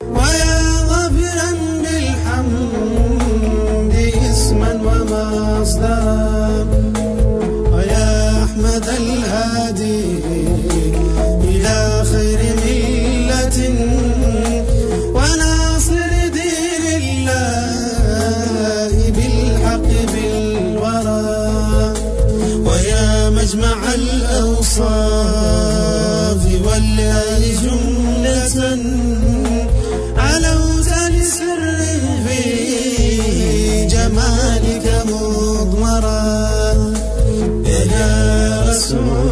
ويا غافرا بالحمد اسما ومصدرا ويا أحمد الهادي إلى خير ملة وناصر دين الله بالحق بالورى ويا مجمع الأوصاف والآل جملة علوت لسر في جمالك مضمرا يا رسول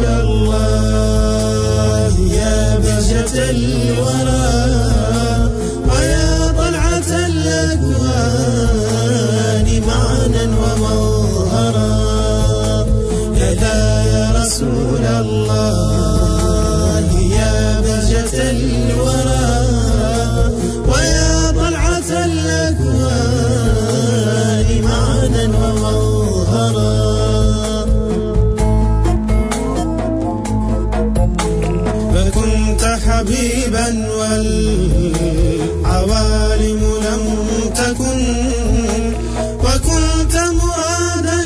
الله يا بهجة الورى ويا طلعة الأكوان معنا ومظهرا يا رسول الله يا بهجة الورى ويا طلعة الأكوان معنا ومظهرا فكنت حبيبا والعوالم لم تكن وكنت مرادا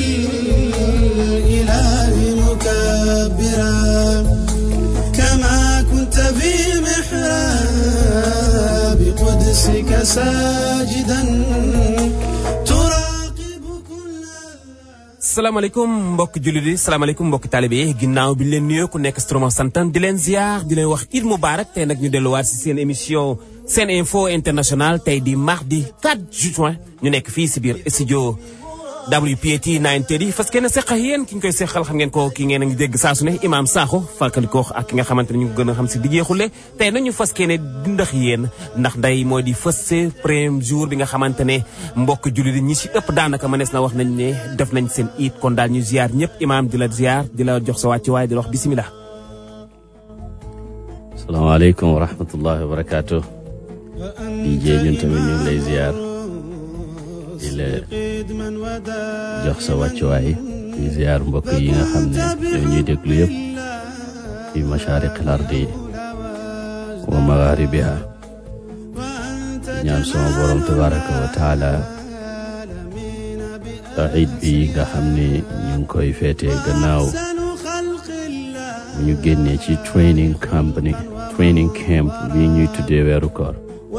للإله مكبرا كما كنت في محراب قدسك ساجدا تراقب كل salaamaaleykum mbokk jullit yi salaamaaleykum mbokk taalibe yi ginnaaw bi ñu leen nuyoo ku nekk stroma santan di leen ziar di leen wax Eid Mubarak tey nag ñu delluwaat si seen émission seen info international tey di mardi 4 juin ñu nekk fii si biir studio WPAT 930 fas kenn seq ak yéen ki ñu koy seqal xam ngeen ko ki ngeen a ngi dégg saa su ne Imaam Sakho fàttalikoo ak ki nga xamante ne ñu ngi gën a xam si dijee xulle tey nag ñu fas kenn dindax yéen ndax nday moo di fës premier jour bi nga xamante ne mbokk jullit yi ñi si ëpp daanaka mënees na wax nañ ne def nañ seen iit kon daal ñu ziar ñëpp Imaam di la ziar di la jox sa wàcci waaye di la wax bisimilah. salaamaaleykum wa rahmatullahi wa barakaatu DJ ñun tamit ñu ngi lay ziar di la jox sa wàccuwaay di ziar mbokk yi nga xam ne ñoo ñuy déglu yëpp fi mashaariqil ardi wa magharibiha ñaan sama borom tabaraka wa taala iid bi nga xam ne ñu ngi koy feetee gannaaw bu ñu génnee ci training company training camp bi ñuy tuddee weeru koor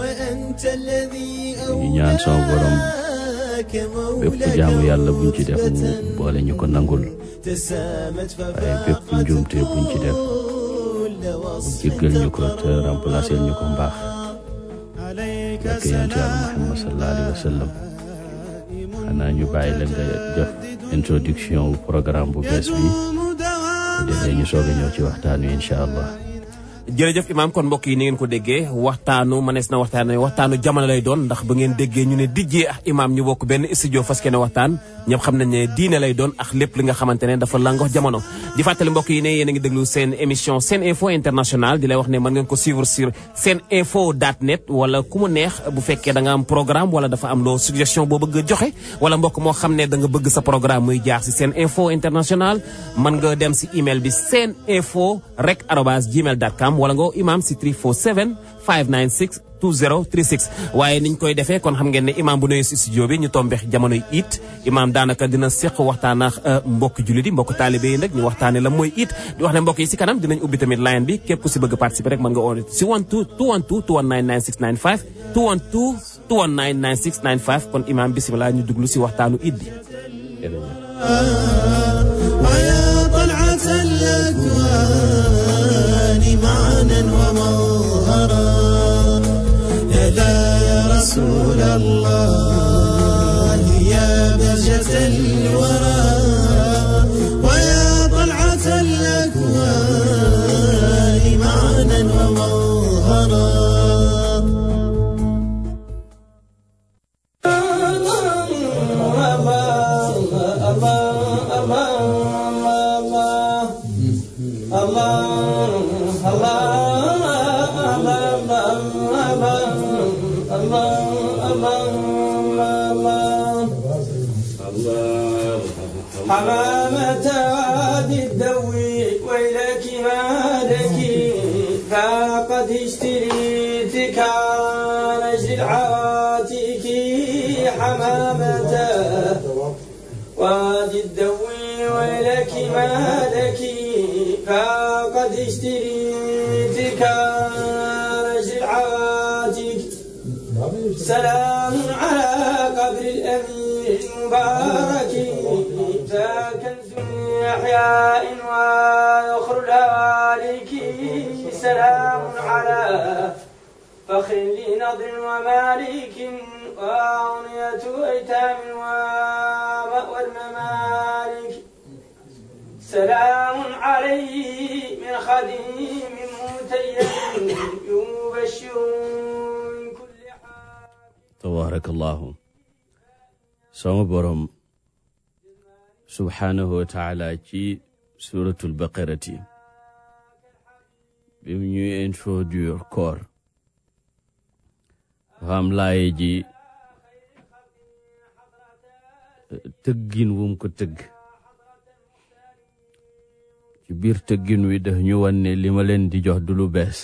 ñu ñaan sama borom bépp jaamu yàlla buñ ci def mu boole ñu ko nangul waaye bépp njuumte buñ ci def mu jéggal ñu ko te remplacer ñu ko mbaax barke yonent yàlla Muhammad sallallahu alayhi wa sallam xanaa ñu bàyyi la nga def introduction wu programme bu bees bi bu defee ñu soog a ñëw ci waxtaan wi incha allah jërëjëf imaam kon mbokk yi ni ngeen ko déggee waxtaanu mënees na waxtaan waxtaanu jamono lay doon ndax ba ngeen déggee ñu ne dijjee ak imaam ñu bokk benn studio fas kene waxtaan ñëpp xam nañ ne diine lay doon ak lépp li nga xamante ne dafa langox jamono di fàttali mbokk yi ne yéen a ngi déglu seen émission seen info international di lay wax ne mën ngeen ko suivre sur seen info dot net wala ku mu neex bu fekkee da nga am programme wala dafa am loo suggestion boo bëgg a joxe wala mbokk moo xam ne da nga bëgg sa programme muy jaar si seen info international mën nga dem si email bi seen info rek arobas gmail dot com wala nga imaam si 347 596 2036 waaye niñ koy defee kon xam ngeen ne imaam bu nuyu si studio bi ñu tombeex jamonoy it imaam daanaka dina seq waxtaan ak mbokk jullit yi mbokk taalibe yi nag ñu waxtaane la mooy it di wax ne mbokk yi si kanam dinañ ubbi tamit line bi képp ku si bëgg participer rek mën nga oon si 12 212 219 9695 212 219 9695 kon imaam bisimilah ñu duglu si waxtaanu it bi ويا طلعة الأكوان معنا ومظهرا يا رسول الله يا بهجة الورى ويا طلعة الأكوان معنا ومظهرا حمامة وادي الدوي ويلك ما لك فقد اشتريتك نجل العواتك حمامته وادي الدوي ويلك ما لك فقد اشتريتك نجل العواتك سلام على قبر الأمير المبارك فكنز من أحياء ويخر الهوالك سلام على فخر لنضر ومالك وأغنية أيتام ومأوى الممالك سلام عليه من خديم متيم يبشر من كل حال tabarakallahu sama borom subhanahu wa taala ci suratul baqarati bi mu ñuy introduire koor dafa am laaye ji tëggin wum ko tëgg ci biir tëggin wi daf ñu wan ne li ma leen di jox du lu bees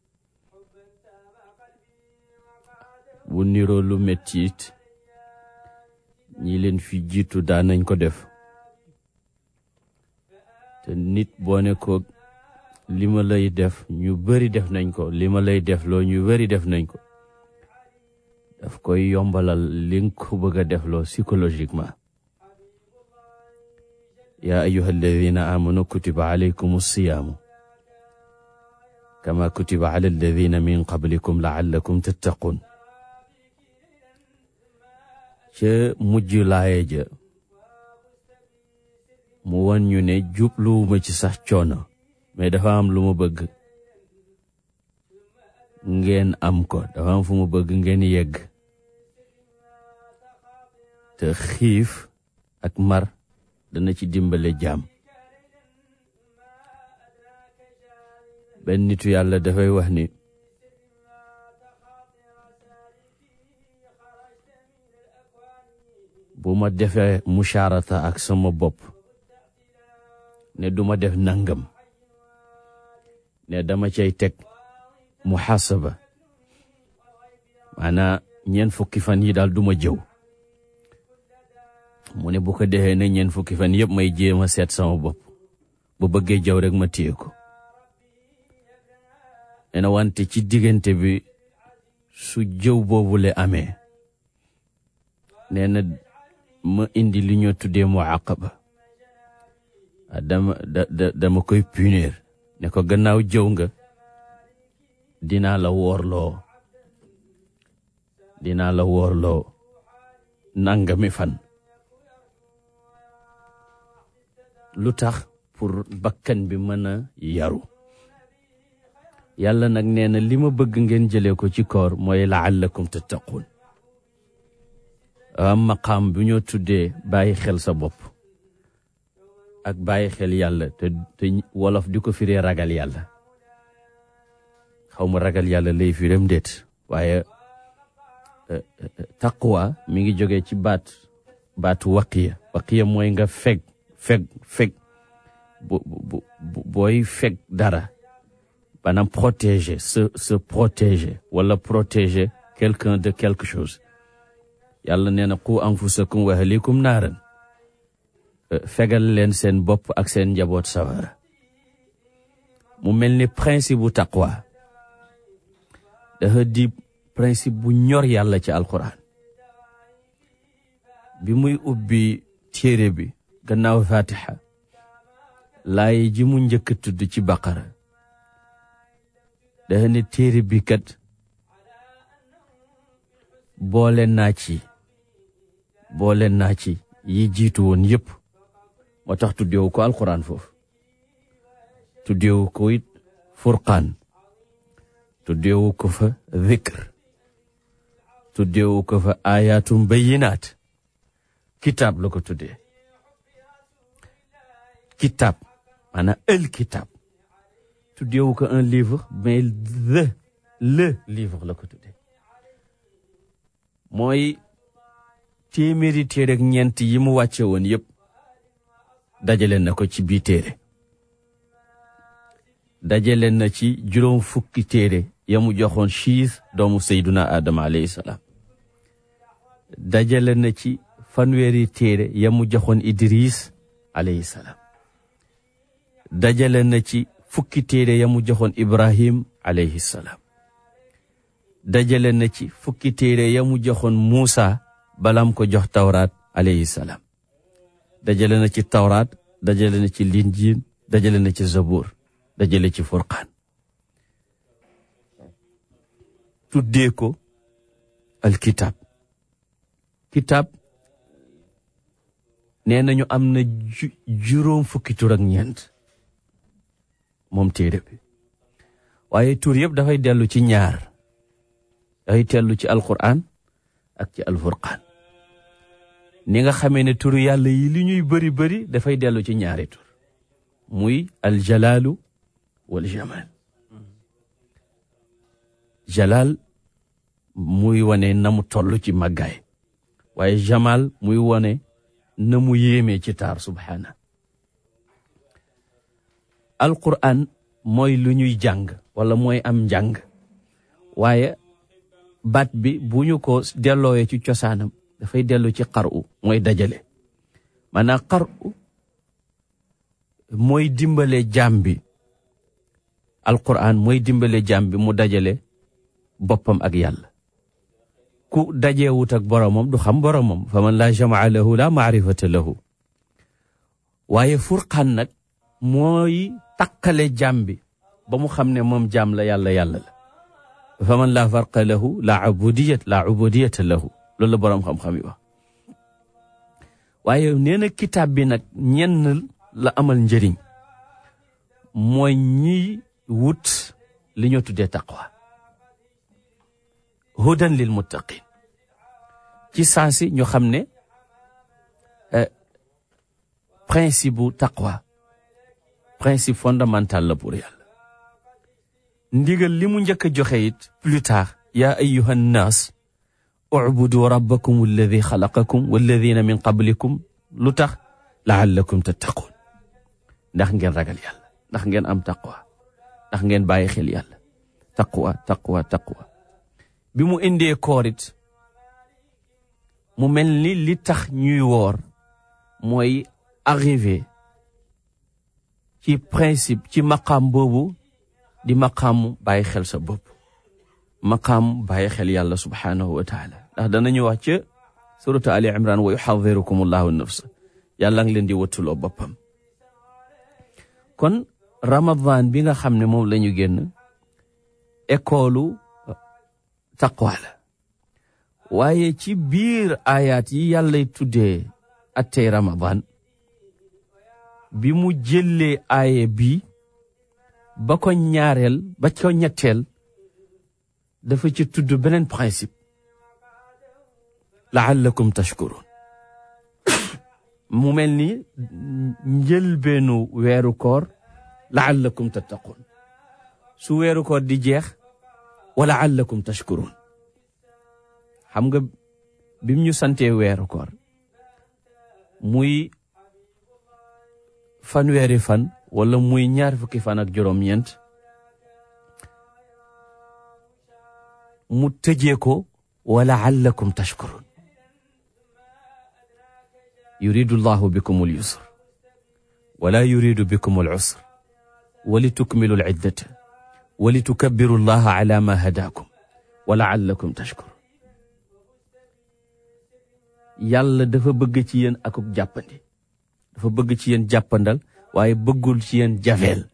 bu niroo lu metti it ñi leen fi jiitu daan nañ ko def te nit boo ne ko li ma lay def ñu bari def nañ ko li ma lay def loo ñu bari def nañ ko daf koy yombalal li nga ko bëgg a def loo psychologiquement yaa ayuha alladina amanu kutiba alaykum alsiyaamu kama kutiba ala alladina min qablikum laallakum tattaqun ca mujj laaye ja mu won ñu ne jubluwuma ci sax coono mais dafa am lu ma bëgg ngeen am ko dafa am fu mu bëgg ngeen yegg te xiif ak mar dana ci dimbale jaam benn nitu yàlla dafay wax ni bu ma defee musharata ak sama bopp ne duma def nangam ne dama cay teg muhasaba maanaa ñeent fukki fan yi daal duma jëw mu ne bu ko defee ne ñeent fukki fan yëpp may jéem a seet sama bopp bu bëggee jëw rek ma téye ko nee na wante ci diggante bi su jëw boobule amee nee na ma indi li ñoo tuddee muaqaba dama da dama koy punir ne ko gannaaw jëw nga dinaa la woorloo dinaa la woorloo nangami fan lu tax pour bakkan bi mën a yaru yàlla nag nee na li ma bëgg ngeen jëlee ko ci koor mooy laallakum tattaqun am maqaam bu ñoo tuddee bàyyi xel sa bopp ak bàyyi xel yàlla te te wolof di ko firee ragal yàlla xaw ma ragal yàlla lay firam déet waaye taqwa mi ngi jógee ci baat baatu waqiya waqiya mooy nga feg feg feg bu bu booy feg dara maanaam protéger se se protéger wala protéger quelqu'un de quelque chose yàlla nee na qu anfusakum wa ahlikum naaran fegal leen seen bopp ak seen njaboot sawara mu mel ni principe bu taqwa dafa di principe bu ñor yàlla ci alquran bi muy ubbi téere bi gannaaw fatiha laay ji mu njëkk a tudd ci baqara dafa ne téere bi kat boole naa ci boole naa ci yi jiitu woon yépp moo tax tuddeewu ko alquran foofu tuddeewu ko it furqaan tuddeewu ko fa dhikr tuddeewu ko fa ayatum bayinaat kitaab la ko tuddee kitaab maanaam el kitaab tuddeewu ko un livre mais le le livre la ko tuddee mooy téeméeri téere ak ñeent yi mu wàcce woon yépp dajale na ko ci bii téere dajale na ci juróom fukki téere ya mu joxoon chiis doomu seyduna aadama alayhi salaam dajale na ci fanweeri téere ya mu joxoon idris alayhi salaam dajale na ci fukki téere ya mu joxoon ibrahim alayhi salaam dajale na ci fukki téere ya mu joxoon muusa balam ko jox tawraat alayhi salaam dajale na ci tawraat dajale na ci linjiin dajale na ci zabur dajale ci furqaan tuddee ko alkitab kitab nee nañu am na juróom fukki tur ak ñeent moom téere bi waaye tur yëpp dafay dellu ci ñaar dafay dellu ci alquran ak ci alfurqaan ni nga xamee ne turu yàlla yi li ñuy bëri bëri dafay dellu ci ñaari tur muy aljalaalu wal jamal jalaal muy wane na mu toll ci màggaay waaye jamal muy wane na mu yéemee ci taar subhaana alquran mooy lu ñuy jàng wala mooy am njàng waaye baat bi bu ñu ko delloowee ci cosaanam dafay dellu ci xaru mooy dajale maanaam xaru mooy dimbale jaam bi alquran mooy dimbale jaam bi mu dajale boppam ak yàlla ku dajeewut ak boromam du xam boromam fa man laa jamaa lahu la maarifata lahu waaye furqaan nag mooy takkale jaam bi ba mu xam ne moom jaam la yàlla yàlla la fa man laa farqa lahu la ubudiyat la ubudiyata lahu loolu la boroom xam-xam yi wax waaye nee na kitaab bi nag ñenn la amal njëriñ mooy ñiy wut li ñoo tuddee taqwa hudan lil muttaqin ci saasi ñu xam ne principe bu taqwa principe fondamental la pour yàlla ndigal li mu njëkk a joxe it plus tard yaa ayyuha nnaas ubudu rabbakum alladi xalaqakum walladina min qablikum lu tax laallakum tattaqun ndax ngeen ragal yàlla ndax ngeen am taqwa ndax ngeen bàyyi xel yàlla taqwa taqwa taqwa bi mu indee koorit mu mel ni li tax ñuy woor mooy arrivé ci principe ci maqaam boobu di maqaamu bàyyi xel sa bopp maqaam bàyyi xel yàlla subhaanahu wa taala ndax danañu wax ca suratu ali imran wa yuxadirukum allahu nafsa yàlla ngi leen di wattuloo boppam kon ramadan bi nga xam ne moom la ñu génn école taqwa la waaye ci biir ayaat yi yàllay tuddee attey ramadan bi mu jëlee aaye bi ba ko ñaareel ba ko ñetteel dafa ci tudd beneen principe laallakum tashkurun mu mel ni njëlbeenu weeru koor laallakum tattaqun su weeru koor di jeex wa laallakum tashkurun xam nga bim ñu santee weeru koor muy fanweeri fan wala muy ñaar fukki fan ak juróom-ñeent mu tëjee ko wa laallakum tashkurun yuridu llahu bikum al yusr wala yuridu bikum al usr wa litukmilu al iddata wa litukabbiru llaha ala ma hadakum wa laallakum tashkurun yàlla dafa bëgg ci yéen akuk jàppandi dafa bëgg ci yéen jàppandal waaye bëggul ci yéen jafeel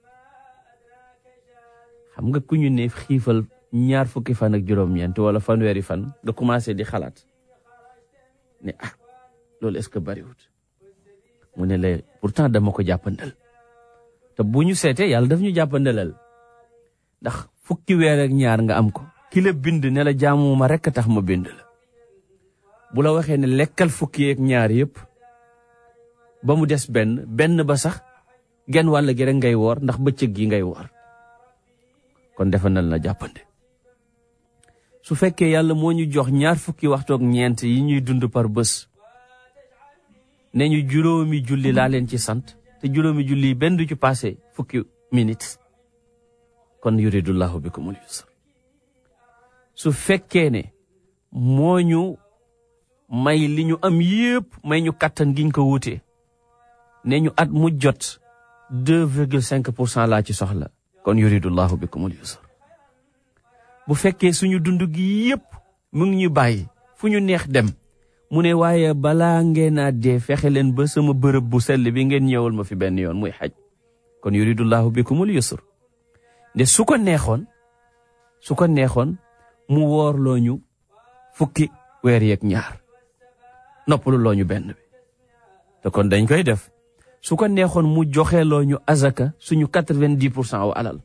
xam nga ku ñu ne xiifal ñaar fukki fan ak juróom-ñeent wala fanweeri fan nga commencé di xalaat ne ah loolu est-ce que bariwut mu ne la pourtant dama ko jàppandal te bu ñu seetee yàlla daf ñu jàppandalal ndax fukki weer ak ñaar nga am ko ki la bind ne la jaamuma rekk tax ma bind la bu la waxee ne lekkal fukki ak ñaar yëpp ba mu des benn benn ba sax genn wàll gi rek ngay woor ndax bëccëg gi ngay woor kon defa nal na jàppande su fekkee yàlla moo ñu jox ñaar fukki waxtoog ñeent yi ñuy dund par bés ne ñu juróomi julli laa leen ci sant te juróomi julli yi benn du ci passé fukki minutes kon yuridullahu bikumul yusr su fekkee ne moo ñu may li ñu am yépp may ñu kattan giñ ko wutee ne ñu at mu jot deux virgule cinq pour cent laa ci soxla kon yuridullahu bikumul yusr bu fekkee suñu dund gi yépp mu ngi ñu bàyyi fu ñu neex dem mu ne waaye balaa ngeen a dee fexe leen ba sama bërëb bu sell bi ngeen ñëwal ma fi benn yoon muy xaj kon yuridullahu bikumul yusr nde su ko neexoon su ko neexoon mu woorloo ñu fukki weer yeeg ñaar noppalu loo ñu benn bi te kon dañ koy def su ko neexoon mu joxeeloo ñu azaka suñu quatre-vingt-dix pour cent wu alal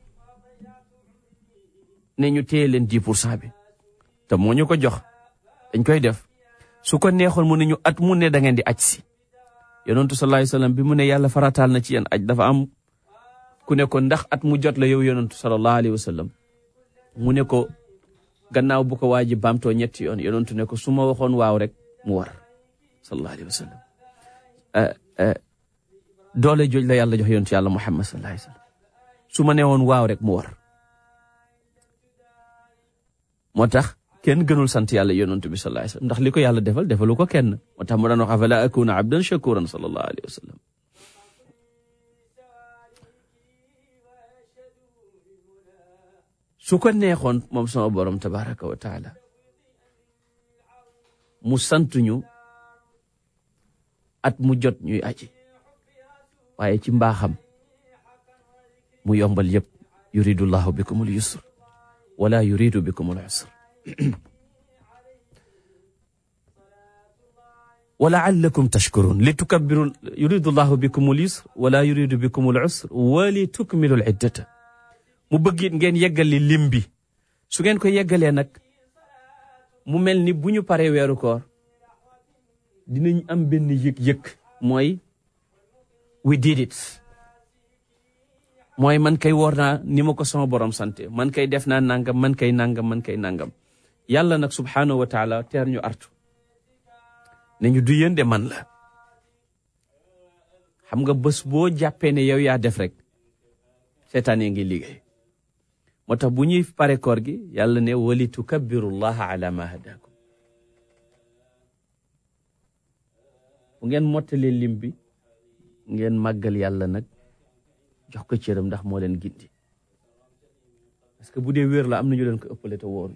ne ñu téye leen dix pour cent bi te moo ñu ko jox dañ koy def su ko neexoon mu ne ñu at mu ne da ngeen di aj si yonentu sallallahu alayhi wasallam bi mu ne yàlla farataal na ci yéen aj dafa am ku ne ko ndax at mu jot la yow yonentu sallallahu alayhi wasallam mu ne ko gannaaw bu ko waa ji baamtoo ñetti yoon yonentu ne ko su ma waxoon waaw rek mu war sallallahu alayhi wasallam doole jooj la yàlla jox yonentu yàlla muhammad sallallahu alayhi wasallam su ma nee woon waaw rek mu war moo tax kenn gënul sant yàlla yonent bi sallallahu alayhi wasallam ndax li ko yàlla defal defalu ko kenn moo tax mu daan wax afala akuna abdan shakuran sallallahu alayhi wa sallam su ko neexoon moom sama borom tabaraka wa taala mu sant ñu at mu jot ñuy aji waaye ci mbaaxam mu yombal yëpp yuridullahu bikumul yusr wala yuridu bikumul usr ولعلكم تشكرون لتكبروا يريد الله بكم اليسر ولا يريد بكم العسر ولتكملوا العدة mu bëgg it ngeen yeggali lim bi su ngeen ko yeggalee nag mu mel ni bu ñu paree weeru koor dinañ am benn yëg-yëg mooy we did it mooy man kay woor naa ni ma ko sama borom sante man kay def naa nangam man kay nangam man kay nangam yàlla nag subhanahu wa taala teer ñu artu ne ñu du yéen de man la xam nga bés boo jàppee ne yow yaa def rek seetaan ngi liggéey moo tax bu ñuy pare koor gi yàlla ne wali tukabbirullaha ala ma hadakum bu ngeen mottalee lim bi ngeen màggal yàlla nag jox ko cëram ndax moo leen gindi parce que bu dee wér la am na ñu leen ko ëppale te wóoruñ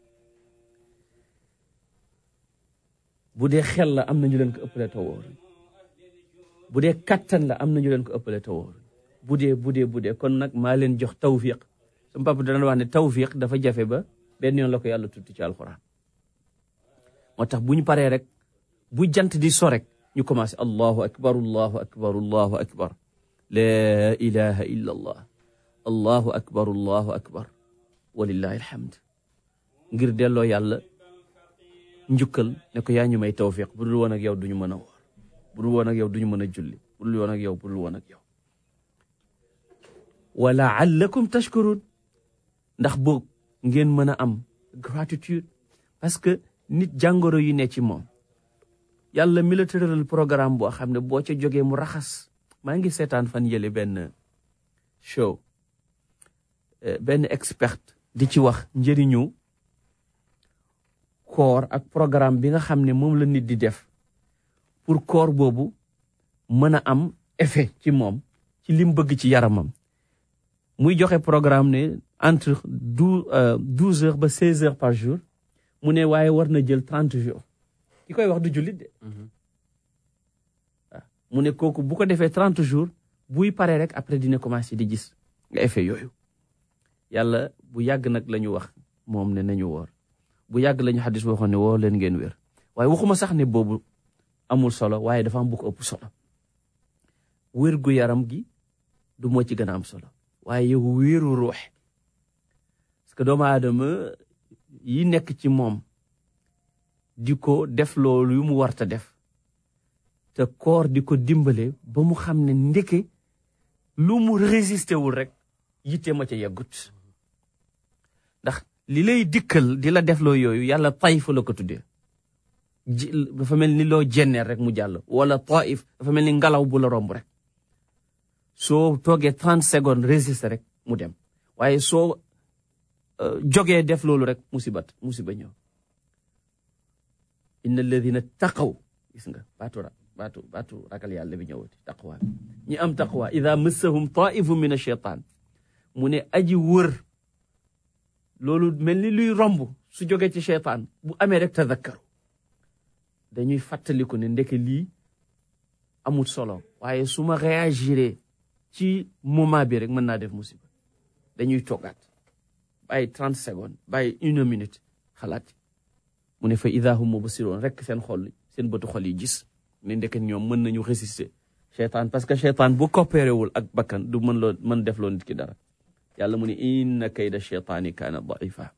bu dee xel la am na ñu leen ko ëppale te wóoruñ bu dee kattan la am na ñu leen ko ëppale te wóoruñ bu dee bu dee bu dee kon nag maa leen jox tawfiq sama papa dana wax ne tawfiq dafa jafe ba benn yoon la ko yàlla tudd ci alxuraan moo tax bu ñu paree rek bu jant di so rek ñu commencé allahu akbar allahu akbar allahu akbar laa ilaha illa allah allahu akbar allahu akbar walillahi alhamd ngir delloo yàlla njukkal ne ko yaa ñu may tawfiq bu dul woon ak yow duñu mën a woor bu dul woon ak yow duñu mën a julli bu dul woon ak yow bu dul woon ak yow wa laallakum tashkurun ndax boog ngeen mën a am gratitude parce que nit jàngoro yi ne ci moom yàlla mi la tëralal programme boo xam ne boo ca jógee mu raxas maa ngi seetaan fan yële benn show benn expert di ci wax njëriñu koor ak programme bi nga xam ne moom la nit di def pour koor boobu mën a am effet ci moom ci lim bëgg ci yaramam muy joxe programme ne entre douze heures ba seize heures par jour mu ne waaye war na jël trente jours ki koy wax du jullit de waaw mu ne kooku bu ko defee trente jours buy paree rek après dina commencé di gis nga effet yooyu yàlla bu yàgg nag la ñu wax moom ne nañu woor bu yàgg la ñu xadis boo xam ne woor leen ngeen wér waaye waxuma sax ne boobu amul solo waaye dafa am bu ko ëpp solo wér gu yaram gi du moo ci gën a am solo waaye yow wéeru ruux parce que doomu aadama yi nekk ci moom di ko def loolu yu mu warta def te koor di ko dimbale ba mu xam ne ndeke lu mu résisté wul rek yitte ma ca yeggut ndax li lay dikkal di la def loo yooyu yàlla taif la ko tuddee ji dafa mel ni loo jenneer rek mu jàll wala taif dafa mel ni ngelaw bu la romb rek soo toogee trente secondes résister rek mu dem waaye soo jógee def loolu rek musibat musiba ñëw inna alladina taqaw gis nga baatu ra baatu baatu ragal yàlla bi ñëwati taqwa ñi am taqwa ida massahum taifu min acheytaan mu ne aji wër loolu mel ni luy romb su jógee ci cheytaan bu amee rek tadakkaru dañuy fàttaliku ne ndeke lii amul solo waaye su ma réagiré ci moment bi rek mën naa def musiba dañuy toggaat bàyyi trente secondes bàyyi une minute xalaat mu ne fa ida hum mubsiroon rek seen xol seen bëtu xol yi gis ne ndeke ñoom mën nañu résister cheytaan parce que cheytaan bu coopéré wul ak bakkan du mën loo mën def loo nit ki dara yàlla mu ne inna kayda cheytaani kaana daifa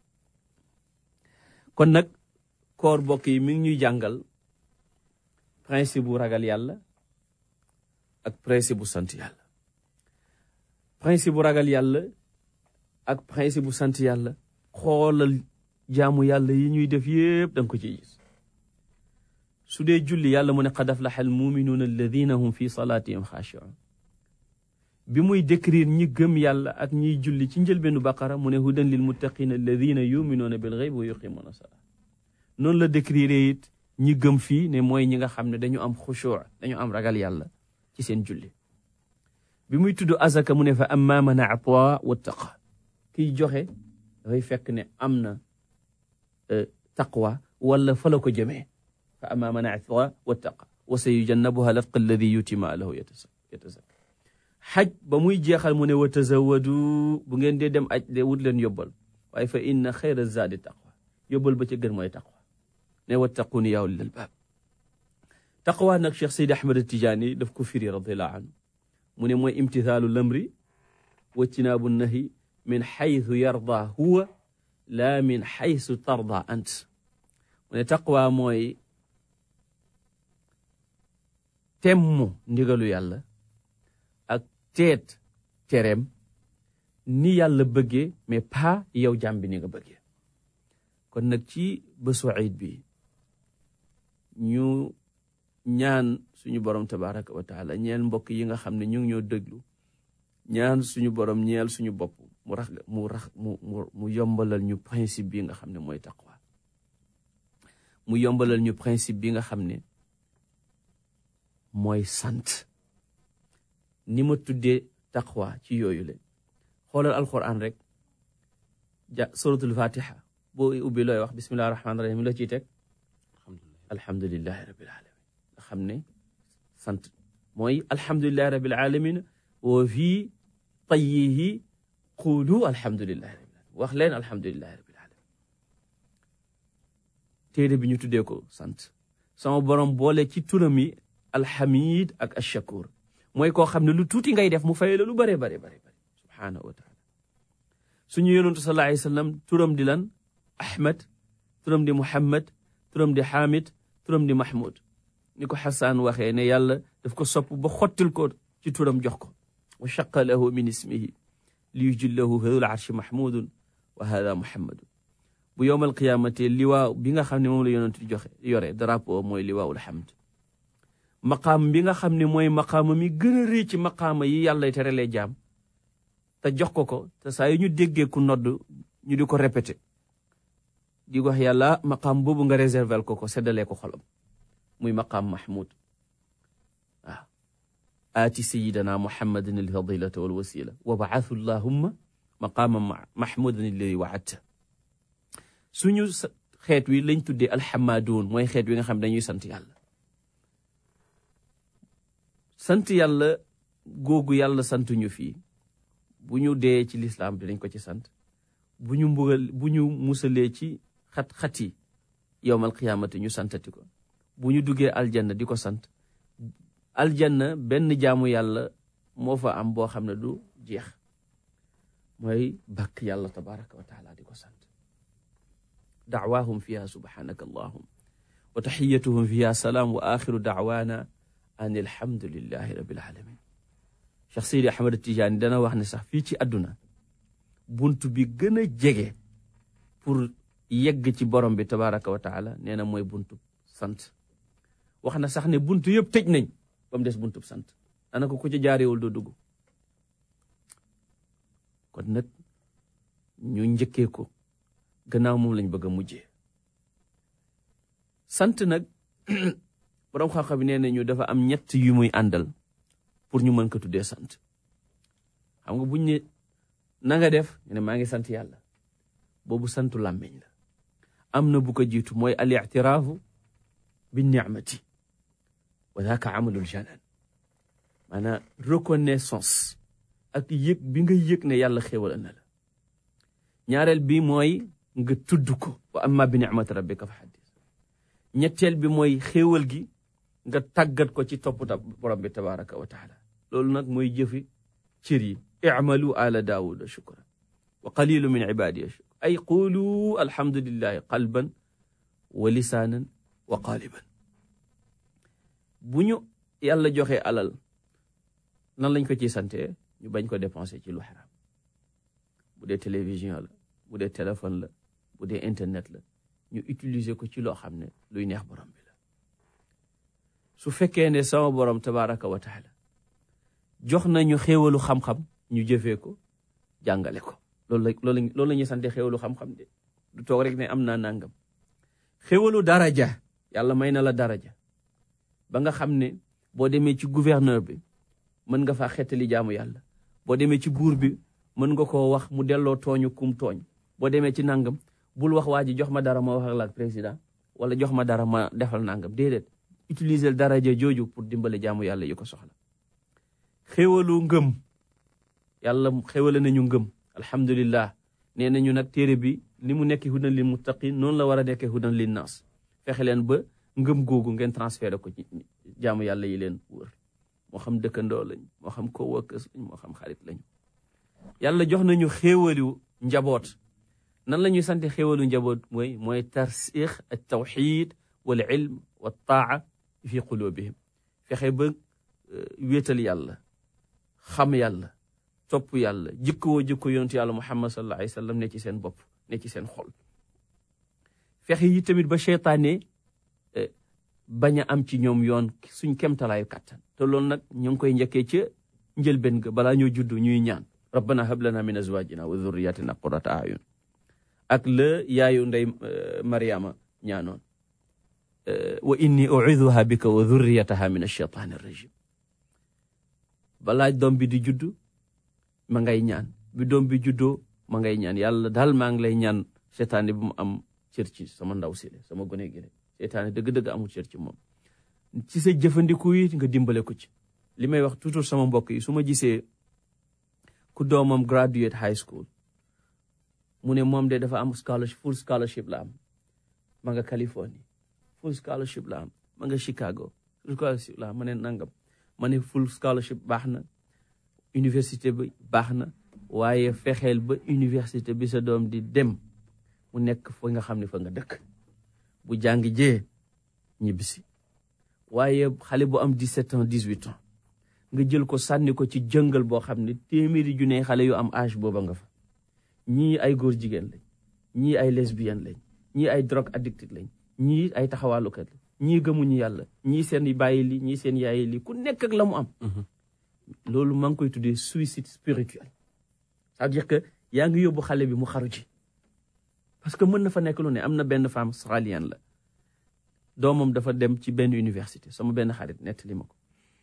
kon nag koor bokk yi mi ngi ñuy jàngal principe bu ragal yàlla ak principe bu sant yàlla principe bu ragal yàlla ak principe bu sant yàlla xoolal jaamu yàlla yi ñuy def yépp danga ko ciy gis su dee julli yàlla mu ne qad aflaha al muminuuna alladina hum fi salaatihim xaashiun bi muy décrire ñi gëm yàlla ak ñiy julli ci njëlbeenu baqara mu ne hudan lil muttaqina alladina yuminuuna bil gayb wa yuqimuuna salaa noonu la décrire it ñi gëm fii ne mooy ñi nga xam ne dañu am xushuu dañu am ragal yàlla ci seen julli bi muy tudd azaka mu ne fa amma man ataa wattaqa kiy joxe dafay fekk ne am na taqwa wala fa la ko jëmee fa amma man ataa wattaqa wa sa yujannabuha latqa alladi yuti maalahu yatazakka xaj ba muy jeexal mu ne wa tazawadu bu ngeen dee dem aj de wut leen yóbbal waaye fa inna xayra zaadi taqwa yóbbal ba ca gën mooy taqwa ne wattaquni yaa ulil albaab taqwa nag Cheikh Seydi Ahmed Tijaani daf ko firi radiallahu anhu mu ne mooy imtithaalu lamri wajtinaabu nahi min xaytu yarda huwa laa min xaytu tarda ant mu ne taqwa mooy temmu ndigalu yàlla ak teet tereem ni yàlla bëggee mais pas yow jàmm bi ni nga bëggee kon nag ci bésu iid bi ñu ñaan suñu borom tabaraka wa taala ñeel mbokk yi nga xam ne ñu ngi ñoo déglu ñaan suñu borom ñeel suñu bopp mu rax mu rax mu mu mu yombalal ñu principe bi nga xam ne mooy taqwa mu yombalal ñu principe bi nga xam ne mooy sant ni ma tuddee taqwa ci yooyu le xoolal alquran rek ja suratul fatiha boo ubbi looy wax bismillahi rahmaani rahim la ciy teg alhamdulilahi rabil alamin nga xam ne sant mooy alhamdulilahi rabil alamin wa fii tayyihi qulu alhamdulilahi rabil alamin wax leen alhamdulilahi rabil alamin téere bi ñu tuddee ko sant sama borom boole ci turam yi alhamid ak ashakur mooy koo xam ne lu tuuti ngay def mu fay la lu bare bare bare bare subhaanahu wa taala suñu yonentu sallallahu alayhi wa sallam turam di lan ahmad turam di muhammad turam di hamid turam di mahmud ni ko xasaan waxee ne yàlla daf ko sopp ba xottil ko ci turam jox ko wa shaqa lahu min ismihi li yujillahu hadul arshi mahmudun wa hada muhammadun bu yowmal qiyaamate liwaa bi nga xam ne moom la yonent di joxe yore drapeau mooy liwaawul hamd maqaam bi nga xam ne mooy maqaama mi gën a rëy ci maqaama yi yàlla terelee jaam te jox ko ko te saa yu ñu déggee ku nodd ñu di ko répété di wax yàlla maqaam boobu nga réservel ko ko seddalee ko xolam muy maqaam mahmud waaw aati sayidana muhammadin alfadilata walwasila wa baathu llahumma maqaama mahmudan alladi waadta suñu xeet wi lañ tuddee alxamadoun mooy xeet wi nga xam dañuy sant yàlla sant yàlla googu yàlla santuñu fii bu ñu dee ci lislaam dinañ ko ci sant bu ñu mbugal bu ñu musalee ci xat-xat yi yowmal qiyaamati ñu santati ko bu ñu duggee aljanna di ko sant aljanna benn jaamu yàlla moo fa am boo xam ne du jeex mooy bàkk yàlla tabaraka wa taala di ko sant dacwaahum fiha subhanaka allahum wa taxiyatuhum fiha salaam wa axiru dacwaana an alhamdulillahi rabbil alamin Cheikh Seydi Ahmad Tijaani dana wax ne sax fii ci àdduna bunt bi gën a jege pour yegg ci borom bi tabaraka wa taala nee na mooy buntu sant wax na sax ne buntu yëpp tëj nañ ba mu des buntu sant ana ko ku ci jaarewul doo dugg kon nag ñu njëkkee ko gannaaw moom lañ bëgg a mujjee sant nag borom xam-xam bi nee nañu dafa am ñett yu muy àndal pour ñu mën ko tuddee sant xam nga buñ ne na nga def ñu ne maa ngi sant yàlla boobu santu làmmiñ la am na bu ko jiitu mooy al ictiraafu bi nicmati wa daaka amalul janan maanaam reconnaissance ak yëg bi nga yëg ne yàlla xéewal na la ñaareel bi mooy nga tudd ko wa amma bi nicmati rabbika fa xaddis ñetteel bi mooy xéewal gi nga tàggat ko ci topp ta borom bi tabaraka wa taala loolu nag mooy jëfi cër yi icmalu ala daawuda shukran wa qalilu min ibadiya shukran ay qulu alhamdulillahi qalban wa lisaanan wa qaaliban bu ñu yàlla joxe alal nan lañ ko ciy sante ñu bañ ko dépenser ci lu xaraam bu dee télévision la bu dee téléphone la bu dee internet la ñu utiliser ko ci loo xam ne luy neex borom bi la su fekkee ne sama borom tabaraka wa taala jox nañu xéewalu xam-xam ñu jëfee ko jàngale ko loolu la loolu loolu la ñuy sante xéewalu xam-xam de du toog rek ne am naa nangam xéewalu daraja yàlla may na la daraja ba nga xam ne boo demee ci gouverneur bi mën nga faa xettali jaamu yàlla boo demee ci buur bi mën nga koo wax mu delloo tooñu kum tooñ boo demee ci nangam bul wax waa ji jox ma dara ma wax ak président wala jox ma dara ma defal nangam déedéet utiliser daraja jooju pour dimbale jaamu yàlla yi ko soxla xéwalu ngëm yàlla xéwale nañu ngëm alhamdulillah nee nañu nag téere bi ni mu nekk hudan lil muttaqin noonu la war a nekkee hudan lin nas fexe leen ba ngëm googu ngeen transféré ko ci jaamu yàlla yi leen wër moo xam dëkkandoo lañ moo xam coworkers lañ moo xam xarit lañ yàlla jox nañu xéewalu njaboot nan la ñuy sante xéewalu njaboot mooy mooy tarsix al tawxid wal ilm wa taa fi qulubihim fexe ba wéetal yàlla xam yàlla topp yàlla jikkoo jikko yonentu yàlla muhammad sallallahu alayhi wa sallam ne ci seen bopp ne ci seen xol fexe yi tamit ba cheytaane bañ a am ci ñoom yoon suñ kemtalaayu kàttan te loolu nag ñu ngi koy njëkkee ca njëlbéen ga balaa ñoo juddu ñuy ñaan rabbana hab lana min azwajina wa dhurriyatina qurrata ayun ak la yaayu ndey mariama ñaanoon wa inni uiduha bika wa dhurriyataha min alcheytaani arrajim balaa doom bi di juddu ma ngay ñaan bi doom bi juddoo ma ngay ñaan yàlla daal maa ngi lay ñaan seytaane bu mu am cër ci sama ndaw si sama gone gi seytaane dëgg-dëgg amul cër ci moom ci sa jëfandiku yi nga dimbale ko ci li may wax toujours sama mbokk yi su ma gisee ku doomam graduate high school mu ne moom de dafa am scholarship full scholarship la am ma nga Californie full scholarship la am ma nga Chicago full scholarship la am ma ne nangam ma ne full scholarship baax na université bi baax na waaye fexeel ba université bi sa doom di dem mu nekk fa nga xam ne fa nga dëkk bu jàng jee ñibbisi waaye xale bu am 17 ans 18 ans nga jël ko sànni ko ci jëngal boo xam ne téeméeri junne xale yu am âge booba nga fa ñii ay góor jigéen lañ ñii ay lesbienne lañ ñii ay drogue addicted lañ ñii ay taxawaalukat lañ ñii gëmuñu yàlla ñii seen bàyyi li ñii seen yaayi li ku nekk ak la mu am loolu maa ngi koy tuddee suicide spirituel c'est-à-dire que yaa ngi yóbbu xale bi mu xaru ji parce que mën na fa nekk lu ne am na benn femme australienne la doomam dafa dem ci benn université sama benn xarit nettali ma ko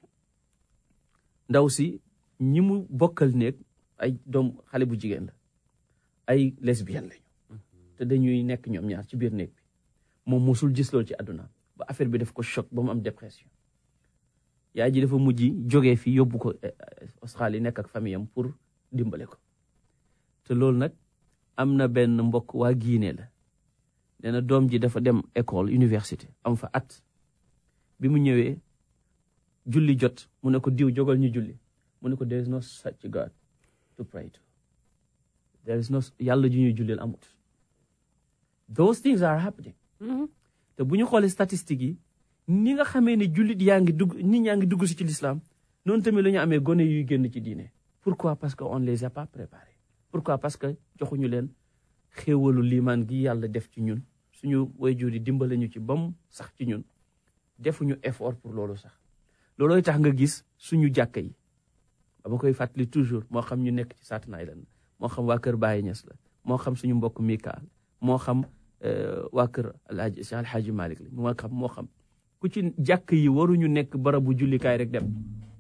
ndaw si ñi mu bokkal néeg ay doom xale bu jigéen la ay lesbienne lañu te dañuy nekk ñoom ñaar ci biir néeg bi moom mosul gis loolu ci àdduna ba affaire bi def ko choc ba mu am dépression yaay ji dafa mujj jógee fi yóbbu ko Australie nekk ak famille am pour dimbale ko te loolu nag am na benn mbokk waa Guinée la nee na doom ji dafa dem école université am fa at bi mu ñëwee julli jot mu ne ko diw jógal ñu julli mu ne ko there is no such God to pray to there is no yàlla ju ñuy jullil amut those things are happening te bu ñu xoolee statistiques yi ni nga xamee ne jullit yaa ngi dugg nit ñaa ngi dugg si ci l'islam noonu tamit la ñu amee gone yuy génn ci diine pourquoi parce que on les a pas préparés pourquoi parce que joxuñu leen xéewalu liimaan gi yàlla def ci ñun suñu waajur yi dimbale ñu ci bam sax ci ñun defuñu effort pour loolu sax loolooy tax nga gis suñu jàkka yi dama koy fàttali toujours moo xam ñu nekk ci Staten Island moo xam waa kër Baye Niass la moo xam suñu mbokk Mikaal moo xam waa kër alhaji Cheikh alhaji Malick la moo xam moo xam ku ci jàkk yi waruñu nekk barabu jullikaay rek dem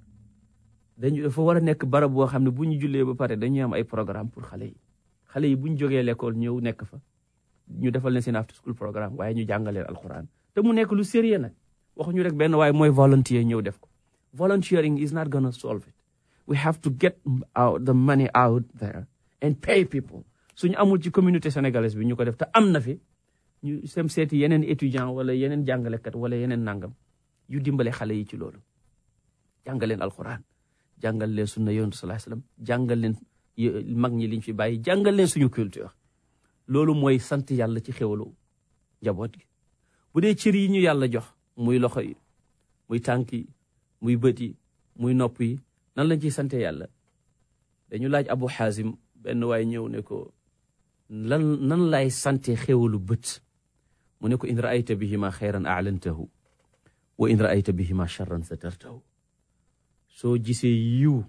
dañu dafa war a nekk barab boo xam ne bu ñu jullee ba pare dañuy am ay programme pour xale yi xale yi bu ñu jógee l'école ñëw nekk fa ñu defal leen seen after school programme waaye ñu jàngaleen alquran te mu nekk lu sérieux nag waxuñu rek benn waaye mooy volunteer ñëw def ko volunteering is not gonna solve it we have to get out the money out there and pay people suñu amul ci communauté sénégalaise bi ñu ko def te am na fi ñu sem seeti yeneen étudiant wala yeneen jàngalekat wala yeneen nangam yu dimbale xale yi ci loolu jàngaleen alquran jàngal leen sunna yonent sallallahu alayhi wasallam jàngal leen mag ñi liñ fi bàyyi jàngal leen suñu culture loolu mooy sant yàlla ci xéwalu njaboot gi bu dee cër yi ñu yàlla jox muy loxo yi muy tànk yi muy bët yi muy nopp yi nan lañ ciy sante yàlla dañu laaj abu xaasim benn waay ñëw ne ko lan nan lay sante xéwalu bët mu ne ko in raayta bihima xayran aalantahu wa in raayta bihima charran satartahu soo gisee yiw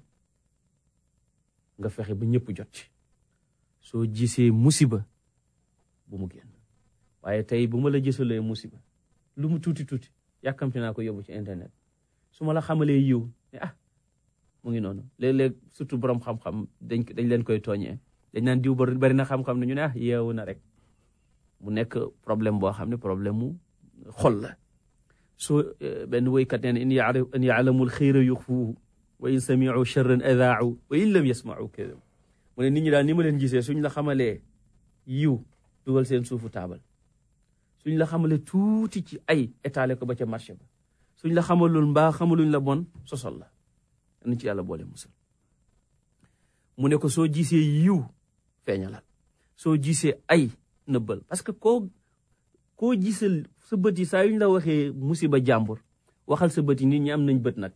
nga fexe ba ñëpp jot ci soo gisee musiba bu mu génn waaye tey bu ma la gisalee musiba lu mu tuuti tuuti yàkkamti naa ko yóbbu ci internet su ma la xamalee yiw ne ah mu ngi noonu léeg-léeg surtout borom xam-xam dañ dañ leen koy tooñee dañ naan diw bari na xam-xam ne ñu ne ah yeewu na rek mu nekk problème boo xam ne problème mu xol la soo benn woykat nee na in yaalamul xayra yuxfuuhu wa in samiu charran adaau wa in lam yasmau kadab mu ne nit ñi daal ni ma leen gisee suñ la xamalee yiw dugal seen suufu taabal suñ la xamalee tuuti ci ay étalé ko ba ca marché ba suñ la xamalul mbaa xamaluñ la bon sosol la nañ ci yàlla boole musal mu ne ko soo gisee yiw feeñalal soo gisee ay nëbbal parce que koo koo gisal sa bët yi saa yuñ la waxee musiba jàmbur waxal sa bët yi nit ñi am nañ bët nag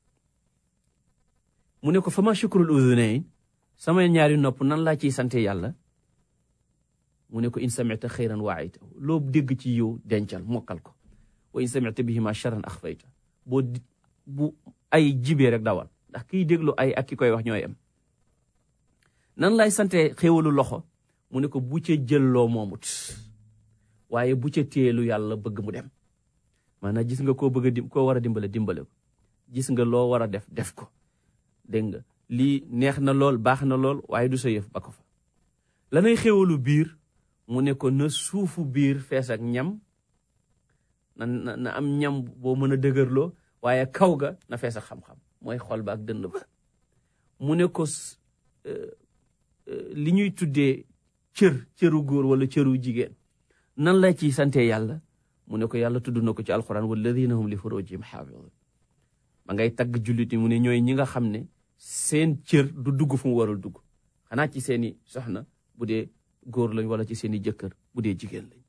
mu ne ko fama shukrul udunayn samay ñaari nopp nan laa ciy sante yàlla mu ne ko in samita xayran waaytahu loo dégg ci yow dencal mokkal ko wa in samita bihima charran axfayta boo bu ay jibee rek dawal ndax kiy déglu ay ak ki koy wax ñooy am nan lay sante xéewalu loxo mu ne ko bu ca jël loo moomut waaye bu ca téelu yàlla bëgg mu dem maanaam gis nga koo bëgg a dim koo war a dimbale dimbale ko gis nga loo war a def def ko dégg nga lii neex na lool baax na lool waaye du sa yëf ba ko fa lanay xéwalu biir mu ne ko na suufu biir fees ak ñam na na am ñam boo mën a dëgërloo waaye kaw ga na fees ak xam-xam mooy xol ba ak dënd ba mu ne ko li ñuy tuddee cër cëru góor wala cëru jigéen nan la ci sante yàlla mu ne ko yàlla tudd na ko ci alquran walladina hum li furujihim xaafidun ma ngay tagg jullit yi mu ne ñooy ñi nga xam ne seen cër du dugg fu mu warul dugg xanaa ci seeni soxna bu dee góor lañ wala ci seeni jëkkër bu dee jigéen lañ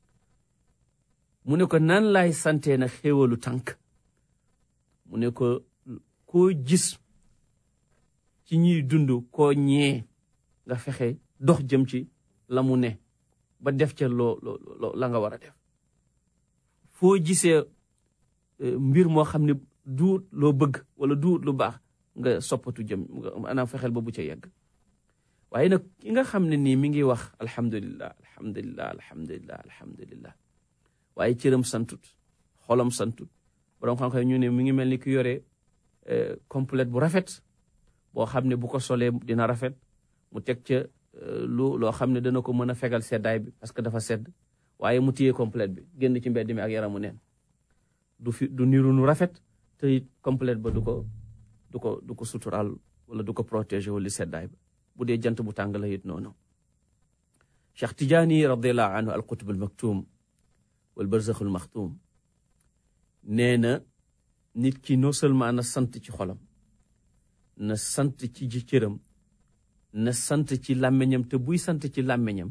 mu ne ko nan laay sante na xéewalu tànk mu ne ko koo gis ci ñuy dund koo ñee nga fexe dox jëm ci la mu ne ba def ca loo loo la nga war a def foo gisee mbir moo xam ne duut loo bëgg wala duut lu baax nga soppatu jëm maanaam fexeel ba bu ca yegg waaye nag ki nga xam ne nii mi ngi wax alhamdulillah alhamdulillah alhamdulillah alhamdulillah waaye cëram santut xolam santut borom xam-xam ñu ne mi ngi mel ni ki yore complète bu rafet boo xam ne bu ko solee dina rafet mu teg ca lu loo xam ne dana ko mën a fegal seddaay bi parce que dafa sedd waaye mu téye complète bi génn ci mbedd mi ak yaramu neen du fi du niru nu rafet te it complète ba du ko du ko du ko suturaal wala du ko protéger wala seddaay ba bu dee jant bu tàng la it noonu Cheikh Tidiane radiallahu anhu al qutb al maktum wal barzax al maxtum nee na nit ki non seulement na sant ci xolam na sant ci ji cëram na sant ci làmmiñam te buy sant ci làmmiñam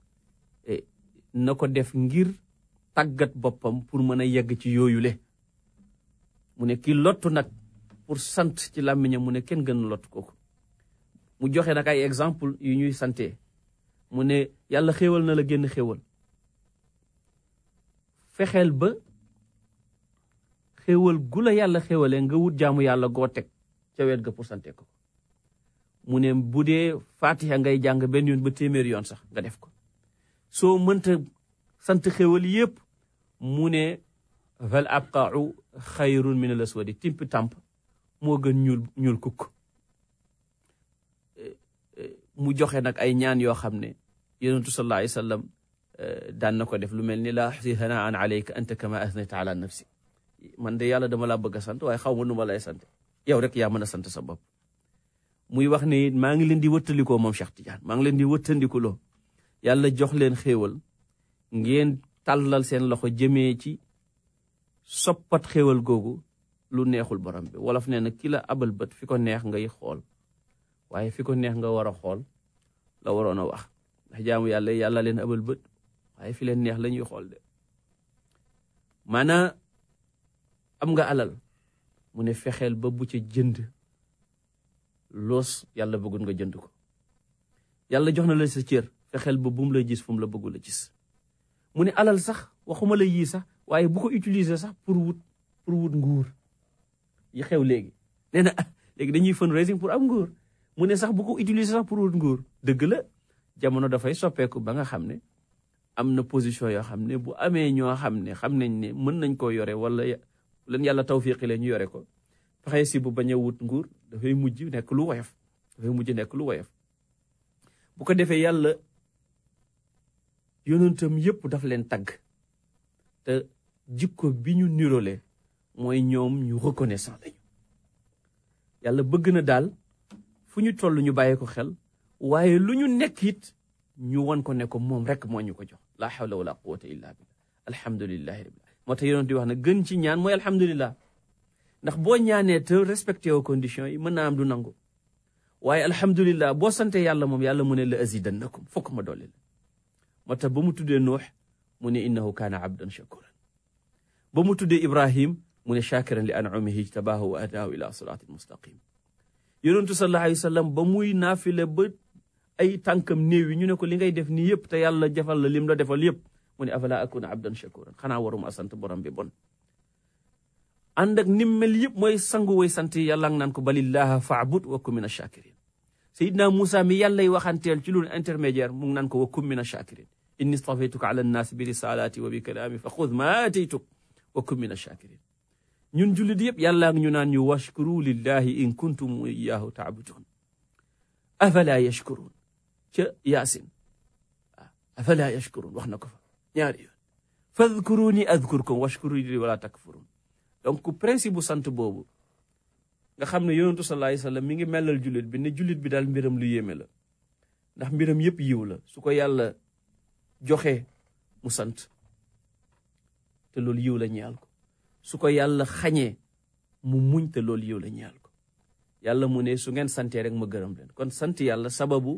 na ko def ngir tàggat boppam pour mën a yegg ci yooyule mu ne ki lottu nag pour sant ci làmmiñam mu ne kenn gën lott kooku mu joxe nag ay exemple yu ñuy sante mu ne yàlla xéewal na la génn xéewal fexeel ba xéewal gu la yàlla xéewalee nga wut jaamu yàlla goo teg ca wet ga pour sante ko mu ne bu dee fatiha ngay jàng benn yoon ba téeméeri yoon sax nga def ko soo mënta sant xéwal yépp mu ne fal abqau xayrun min al aswadi timp tàmp moo gën ñuul ñuul kukk mu joxe nag ay ñaan yoo xam ne yonentu sallallahu alayhi wa sallam daan na ko def lu mel ni laa axsi hanaan alayka anta kama asnayta ala nafsi man de yàlla dama laa bëgg a sant waaye xaw ma nu ma lay sant yow rek yaa mën a sant sa bopp muy wax ne maa ngi leen di wëttalikoo moom Cheikh Tidiane maa ngi leen di wëttandikuloo yàlla jox leen xéewal ngeen tàllal seen loxo jëmee ci soppat xéewal googu lu neexul borom bi wolof nee na ki la abal bët fi ko neex ngay xool waaye fi ko neex nga war a xool la waroon a wax ndax jaamu yàlla yàlla leen abal bët waaye fi leen neex la ñuy xool de maanaa am nga alal mu ne fexeel ba bu ca jënd loos yàlla bëggul nga jënd ko yàlla jox na la sa cër fexeel ba bu mu la gis fu mu la bëggul a gis mu ne alal sax waxuma la yii sax waaye bu ko utiliser sax pour wut pour wut nguur yi xew léegi nee na léegi dañuy fundraising pour am nguur mu ne sax bu ko utiliser sax pour wut nguur dëgg la jamono dafay soppeeku ba nga xam ne am na position yoo xam ne bu amee ñoo xam ne xam nañ ne mën nañ koo yore wala leen yàlla tawfiqi leen ñu yore ko fexe si bu bañ a wut nguur dafay mujj nekk lu woyof dafay mujj nekk lu woyof bu ko defee yàlla yonentam yëpp daf leen tagg te jikko bi ñu nirole mooy ñoom ñu reconnaissant lañu yàlla bëgg na daal fu ñu toll ñu bàyyi ko xel waaye lu ñu nekk it ñu won ko ne ko moom rek moo ñu ko jox la hawla wala quwwata illa billah alhamdulillahi rabbil moo tax yonent di wax ne gën ci ñaan mooy alhamdulillah ndax boo ñaanee te respecté woo conditions yi mën naa am du nangu waaye alhamdulillah boo sante yàlla moom yàlla mu ne la azidannakum fokk ma dolli la moo tax ba mu tuddee nuux mu ne innahu kaana abdan shakuran ba mu tuddee ibrahim mu ne shakiran li an'umihi tabaahu wa hadaahu ila siraatin mustaqim yonentu sallallahu alayhi wa sallam ba muy naafile ba ay tànkam néew yi ñu ne ko li ngay def nii yëpp te yàlla defal la lim la defal yëpp mu ne afala akuna abdan shakuran xanaa waruma sant borom bi bon ànd ak nim mel yëpp mooy sangu way sant yàlla ngi naan ko balillaha faabud wa kum min achakirin sayidna Moussa mi yàllay waxanteel ci lu intermédiaire mu ngi naan ko wa kum min achakirin inni stafaytuka ala nnaas bi risalati wa bi kalaami fa xud ma ataytuk wa kum min achakirin ñun jullit yëpp yàlla ngi ñu naan ñu washkuru lillahi in kuntum iyahu taabudun afala yashkurun ca yaasin afala yashkurun wax na ko fa ñaari yoon fadkuruni adkurkum washkuruni wala takfurun donc principe bu sant boobu nga xam ne yonentu sallallahu alayhi wasallam mi ngi melal jullit bi ne jullit bi daal mbiram lu yéeme la ndax mbiram yëpp yiw la su ko yàlla joxe mu sant te loolu yiw la ñaal ko su ko yàlla xañee mu muñ te loolu yiw la ñaal ko yàlla mu ne su ngeen santee rek ma gërëm leen kon sant yàlla sababu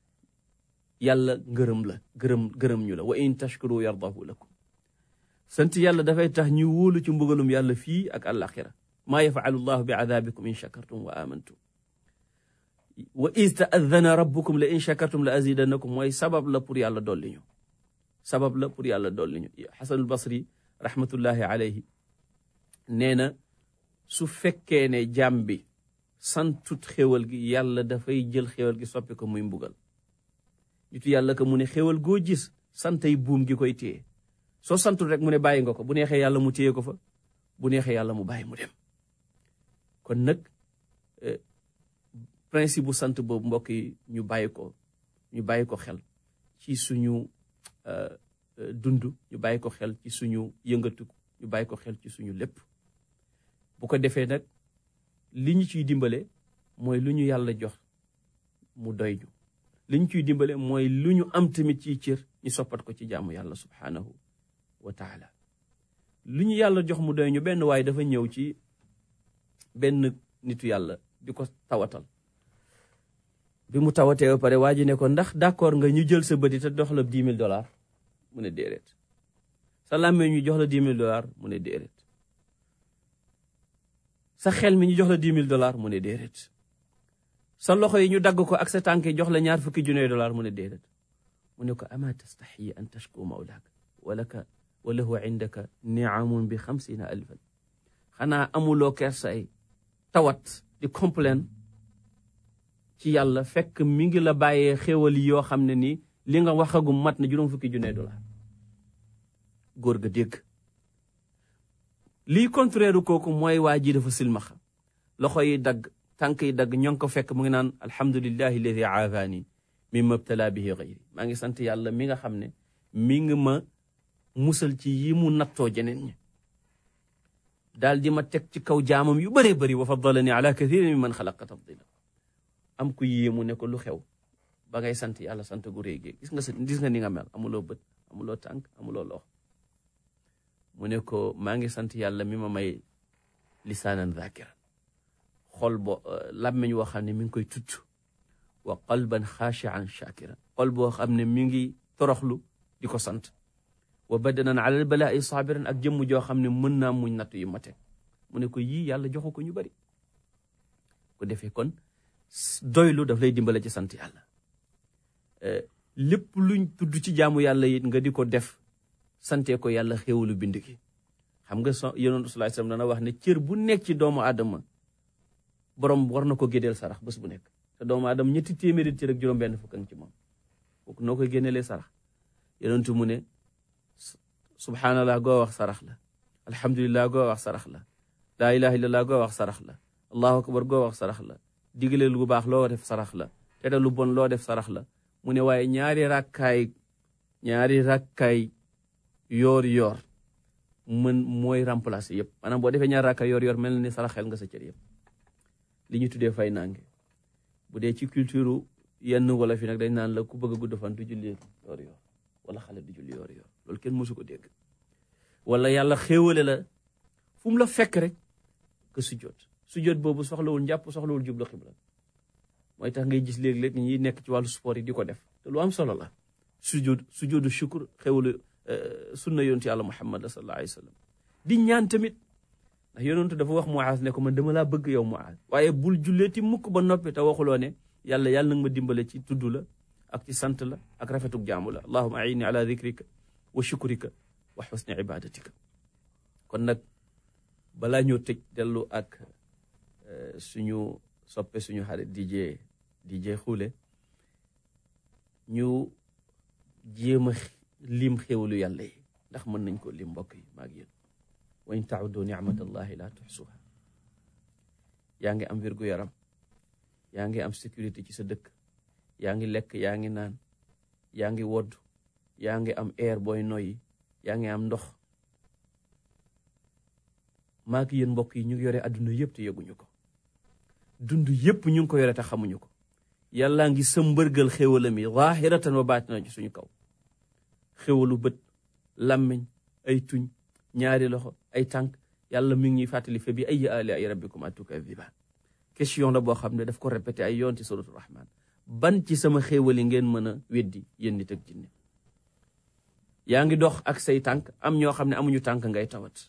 yàlla ngërëm la gërëm gërëm ñu la wa in tashkuru yardahu lakum sant yàlla dafay tax ñu wóolu ci mbugalum yàlla fii ak àllaaxira maa yafalu llahu bi adabikum in shakartum wa amantum wa is taadana rabbukum la in shakartum la azidannakum mooy sabab la pour yàlla dolli ñu sabab la pour yàlla dolli ñu xasanul basri rahmatullahi alayhi nee na su fekkee ne jàmm bi santut xéwal gi yàlla dafay jël xéwal gi soppi ko muy mbugal nitu yàlla ko mu ne xéwal goo gis santay buum gi koy téye soo santul rek mu ne bàyyi nga ko bu neexee yàlla mu téye ko fa bu neexee yàlla mu bàyyi mu dem kon nag principe bu sant boobu mbokk yi ñu bàyyi ko ñu bàyyi ko xel ci suñu dund ñu bàyyi ko xel ci suñu yëngatu ñu bàyyi ko xel ci suñu lépp bu ko defee nag li ñu ciy dimbale mooy lu ñu yàlla jox mu doy ñu li ñu ciy dimbale mooy lu ñu am tamit ci cër ñu soppat ko ci jaamu yàlla subhaanahu wa taala lu ñu yàlla jox mu doy ñu benn waaye dafa ñëw ci benn nitu yàlla di ko tawatal bi mu tawatee ba pare waa ji ne ko ndax d'accord nga ñu jël sa bëti te dox la dix mille dollars mu ne déedéet sa làmmee ñu jox la dix mille dollars mu ne déedéet sa xel mi ñu jox la dix mille dollars mu ne déedéet sa loxo yi ñu dagg ko ak sa tànk yi jox la ñaar fukki junne dollars mu ne déedéet mu ne ko ama tastaxyi an tashku mawlaaka walaka wa lahu indaka niamun bi xamsina alfan xanaa amuloo kersay tawat di complain ci yàlla fekk mi ngi la bàyyee xéwal yi yoo xam ne nii li nga waxagum mat na juróom fukki junne dollar góor ga dégg lii contraire kooku mooy waa ji dafa silmaxa loxo yi dagg tànk yi dagg ñoo ngi ko fekk mu ngi naan alhamdulillahi alladi aafani mimma btala bihi gayri maa ngi sant yàlla mi nga xam ne mi ngi ma musal ci yi mu nattoo jeneen ñi daal di ma teg ci kaw jaamam yu bëree bëri wa faddalani ala kathirin mi man xalaqa tafdila am ku yéemu ne ko lu xew ba ngay sant yàlla sant gu réy gi gis nga sa gis nga ni nga mel amuloo bët amuloo tànk amuloo loxo mu ne ko maa ngi sant yàlla mi ma may lisaanan dhakiran xol bo làmmiñ woo xam ne mi ngi koy tudd wa qalban xaashian shakiran xol boo xam ne mi ngi toroxlu di ko sant wa badanan alal balaa'i saabiran ak jëmm joo xam ne mën naa muñ natt yu ma teg mu ne ko yii yàlla joxu ko ñu bari ko defee kon doylu daf lay dimbale ci sant yàlla lépp luñ tudd ci jaamu yàlla it nga di ko def sante ko yàlla xéewalu bind ki xam nga so yonent sallallahu alayhi wasallam dana wax ne cër bu nekk ci doomu aadama borom war na ko génneel sarax bés bu nekk te doomu aadama ñetti téeméeri cër ak juróom benn fukk ci moom kooku noo koy génneelee sarax yonentu mu ne subhanallah goo wax sarax la alhamdulillah goo wax sarax la laa ilaha illallah goo wax sarax la allahu akbar goo wax sarax la digle lu baax loo def sarax la tere lu bon loo def sarax la mu ne waaye ñaari rakkaay ñaari rakkaay yoor yoor mën mooy remplacer yëpp maanaam boo defee ñaari rakkaay yoor yoor mel na ni saraxel nga sa cër yëpp li ñu tuddee fay nange bu dee ci culture yenn wala fi nag dañ naan la ku bëgg a gudd fan du julli yoor yoor wala xale du julli yoor yoor loolu kenn mësu ko dégg wala yàlla xéewale la fu mu la fekk rek que sujjoot sujjoot boobu soxlawul njàpp soxlawul jublu xibla mooy tax ngay gis léeg-léeg ñi nekk ci wàllu sport yi di ko def te lu am solo la sujjoot sujjootu shukur xéewalu sunna yontu yàlla muhammad sallallahu alayhi wa sallam di ñaan tamit ndax yonentu dafa wax Muaaz ne ko man dama laa bëgg yow Muaaz waaye bul julleeti mukk ba noppi te waxuloo ne yàlla yàlla nag ma dimbale ci tudd la ak ci sant la ak rafetuk jaamu la allahuma aini ala dikrika wa shukrika wa xusni ibadatika kon nag balaa ñoo tëj dellu ak suñu soppe suñu xarit DJ DJ Khoule ñu jéem a lim xéwalu yàlla yi ndax mën nañ ko lim mbokk yi maag yéen wa in tauddu nicmatallahi la tuxsuha yaa ngi am wérgu yaram yaa ngi am sécurité ci sa dëkk yaa ngi lekk yaa ngi naan yaa ngi wodd yaa ngi am air booy noyyi yaa ngi am ndox maak yéen mbokk yi ñu ngi yore adduna yëpp te yëguñu ko dund yëpp ñu ngi ko yore te xamuñu ko yàllaa ngi sa mbërgal xéwalam yi zaahiratan wa baatina ci suñu kaw xéwalu bët làmmiñ ay tuñ ñaari loxo ay tànk yàlla mi ngi ñuy fàttali fa bi ay alaai rabbikuma tukazibaan question la boo xam ne daf ko répété ay yoon ci suratul rahman ban ci sama xéewali ngeen mën a weddi yéen nit ak jinne yaa ngi dox ak say tànk am ñoo xam ne amuñu tànk ngay tawat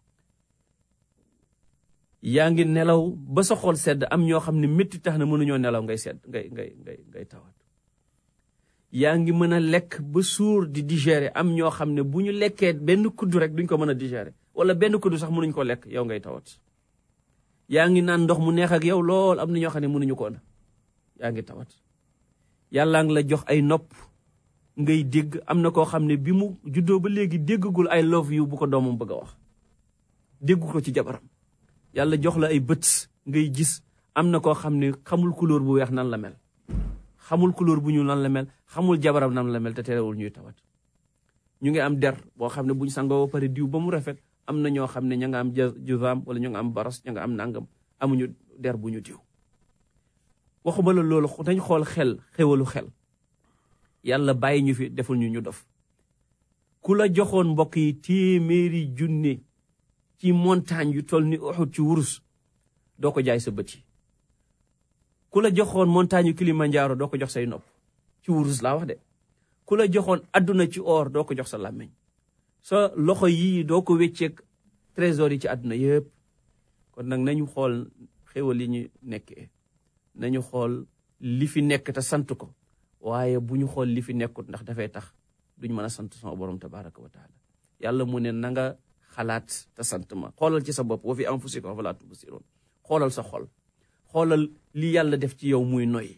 yaa ngi nelaw ba sa xol sedd am ñoo xam ne métti tax na mënuñoo nelaw ngay sedd ngay ngay ngay ngay tawat yaa ngi mën a lekk ba suur di digérer am ñoo xam ne bu ñu lekkee benn kuddu rek duñ ko mën a digérer wala benn kuddu sax mënuñ ko lekk yow ngay tawat yaa ngi naan ndox mu neex ak yow lool am na ñoo xam ne mënuñu ko na yaa ngi tawat yàllaa ngi la jox ay nopp ngay dégg am na koo xam ne bi mu juddoo ba léegi déggagul ay love you bu ko doomam bëgg a wax déggu ko ci jabaram yàlla jox la ay bët ngay gis am na koo xam ne xamul couleur bu weex nan la mel xamul couleur bu ñuul nan la mel xamul jabaram nan la mel te terewul ñuy tawat ñu ngi am der boo xam ne buñ sangoo ba pare diw ba mu rafet am na ñoo xam ne ña nga am juzaam wala ñu nga am baras ña nga am nangam amuñu der bu ñu diw waxuma la loolu dañ xool xel xewalu xel yàlla bàyyi ñu fi deful ñu ñu dof ku la joxoon mbokk yi téeméeri junne ci montagne yu toll ni Uhud ci wurus doo ko jaay sa bët yi ku la joxoon montagne yu Kilimanjaro doo ko jox say nopp ci wurus laa wax de ku la joxoon adduna ci or doo ko jox sa làmmiñ sa loxo yii doo ko wécceeg trésor yi ci àdduna yëpp kon nag nañu xool xéwal yi ñu nekkee nañu xool li fi nekk te sant ko waaye bu ñu xool li fi nekkut ndax dafay tax duñ mën a sant sama borom tabaraka wa taala yàlla mu ne na nga xalaat te sant ma xoolal ci sa bopp wa fi anfusikum afalaa tubsiruun xoolal sa xol xoolal li yàlla def ci yow muy noy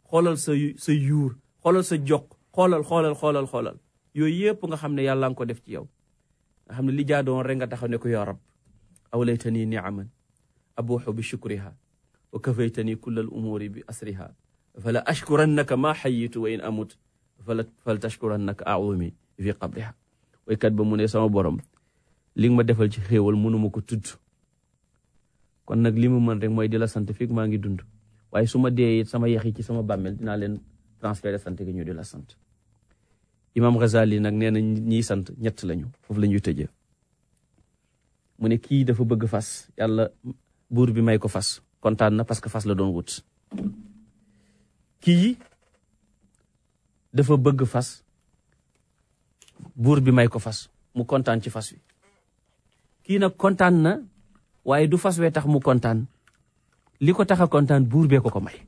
xoolal sa sa yuur xoolal sa jox xoolal xoolal xoolal xoolal yooyu yëpp nga xam ne yàlla nga ko def ci yow nga xam ne li jaadoon rek nga taxaw ne ko yaa rab awlaytani niaman abuuxu bi shukriha wa kafaytani kulla al umuri bi asriha fala ashkurannaka ma xayitu wa in amut fala fal tashkurannaka aumi fi qabriha waykat ba mu ne sama borom li nga ma defal ci xéewal mënuma ko tudd kon nag li mu mën rek mooy di la sant fii maa ngi dund waaye su ma dee it sama yax yi ci sama bàmmeel dinaa leen transféré sant gi ñu di la sant imam Ghazali nag nee na ñiy sant ñett lañu foofu la ñuy tëjee mu ne kii dafa bëgg fas yàlla buur bi may ko fas kontaan na parce que fas la doon wut kii dafa bëgg fas buur bi may ko fas mu kontaan ci fas wi kii nag kontaan na waaye du fas wee tax mu kontaan li ko tax a kontaan buur bee ko ko may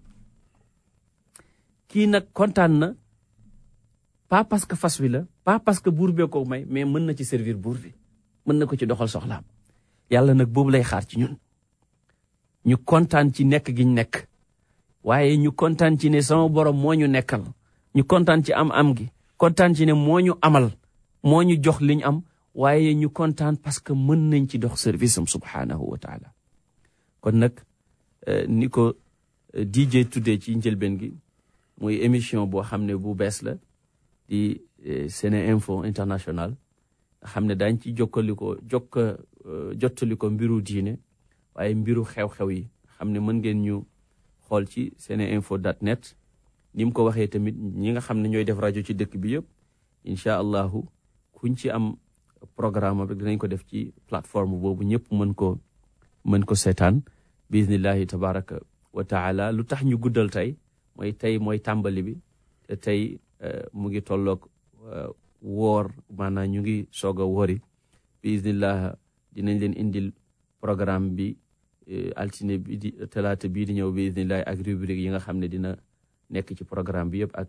kii nag kontaan na pas parce que fas wi la pas parce que buur bee ko may mais mën na ci servir buur bi mën na ko ci doxal soxlaam yàlla nag boobu lay xaar ci ñun ñu kontaan ci nekk gi ñu nekk waaye ñu kontaan ci ne sama borom moo ñu nekkal ñu kontaan ci am-am gi kontaan ci ne moo ñu amal moo ñu jox li ñu am waaye ñu kontaan parce que mën nañ ci dox service am subhaanahu wa taala kon nag ni ko DJ tuddee ci njëlbeen gi muy émission boo xam ne bu bees la di Sene Info International nga xam ne daañ ci jokkaliko jokk jottaliko mbiru diine waaye mbiru xew-xew yi xam ne mën ngeen ñu xool ci seneinfo dot net ni mu ko waxee tamit ñi nga xam ne ñooy def rajo ci dëkk bi yëpp incha allahu kuñ ci am programme rek dinañ ko def ci plateforme boobu ñëpp mën ko mën ko seetaan bismillahi tabaraka wa taala lu tax ñu guddal tey mooy tey mooy tàmbali bi te tey mu ngi tolloog woor maanaam ñu ngi soog a woori bismillah dinañ leen indil programme bi altine bi di talaata bii di ñëw bismillah ak rubrique yi nga xam ne dina nekk ci programme bi yëpp ak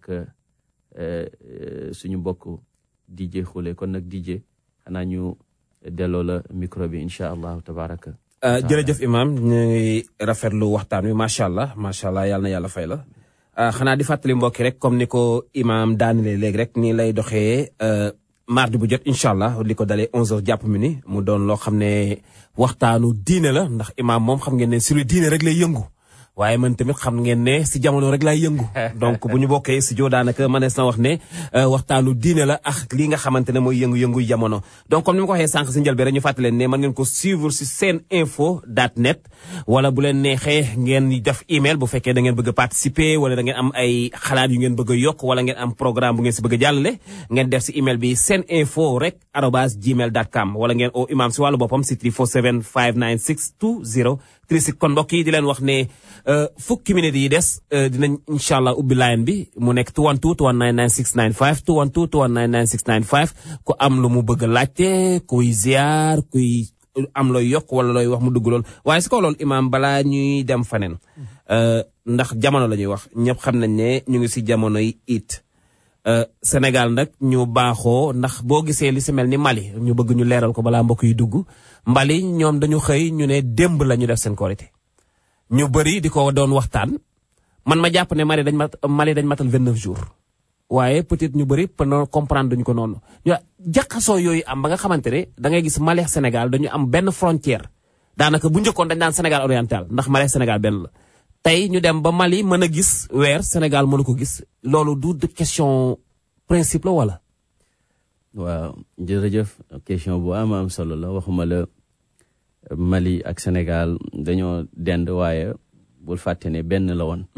suñu mbokk DJ Khoule kon nag DJ xanaa ñu delloo la micro bi incha allahu tabaraka jërëjëf imam ñu ngi rafetlu waxtaan wi macha allah macha allah yàlla na yàlla fay la xanaa di fàttali mbokki rek comme ni ko imam daanile léegi rek nii lay doxee mardi bu jot incha allah li ko dalee 11h jàpp mi ni mu doon loo xam ne waxtaanu diine la ndax imam moom xam ngeen ne si lu diine rek lay yëngu waaye man tamit xam ngeen ne si jamono rek laay yëngu donc bu ñu bokkee studio daanaka mënees na wax ne waxtaanu diine la ak li nga xamante ne mooy yëngu-yëngu jamono donc comme ni ma ko waxee sànq si njëlbeen rek ñu fàttali leen ne mën ngeen ko suivre si seen info dot net wala bu leen neexee ngeen def email bu fekkee da ngeen bëgg a participer wala da ngeen am ay xalaat yu ngeen bëgg a yokk wala ngeen am programme bu ngeen si bëgg a jàllale ngeen def si email bi seen info rek arobas gmail dot com wala ngeen o imam si wàllu boppam si 347 596 20 36 kon mbokk yi di leen wax ne fukki minutes yi des dinañ incha allah ubbi line bi mu nekk 212 219 9695 212 219 9695 ku am lu mu bëgg a laajte kuy ziar kuy am looy yokk wala looy wax mu dugg lool waaye si kaw loolu imaam balaa ñuy dem faneen ndax jamono la ñuy wax ñëpp xam nañ ne ñu ngi si jamonoy it Sénégal nag ñu baaxoo ndax boo gisee li si mel ni Mali ñu bëgg ñu leeral ko balaa mbokk yi dugg Mali ñoom dañu xëy ñu ne démb la ñu def seen korité ñu bëri di ko doon waxtaan man ma jàpp ne Mali dañ mat Mali dañ matal 29 jours waaye peut-être ñu bëri peut comprendre duñu ko noonu ñu jaxasoo yooyu am ba nga xamante ne da ngay gis Mali ak Sénégal dañu am benn frontière daanaka bu njëkkoon dañ daan Sénégal oriental ndax Mali ak Sénégal benn la tey ñu dem ba Mali mën a gis weer Sénégal mënu ko gis loolu du de question principe la wala. waaw jërëjëf question bu am am solo la waxuma la Mali ak Sénégal dañoo dend waaye bul fàtte ne benn la woon.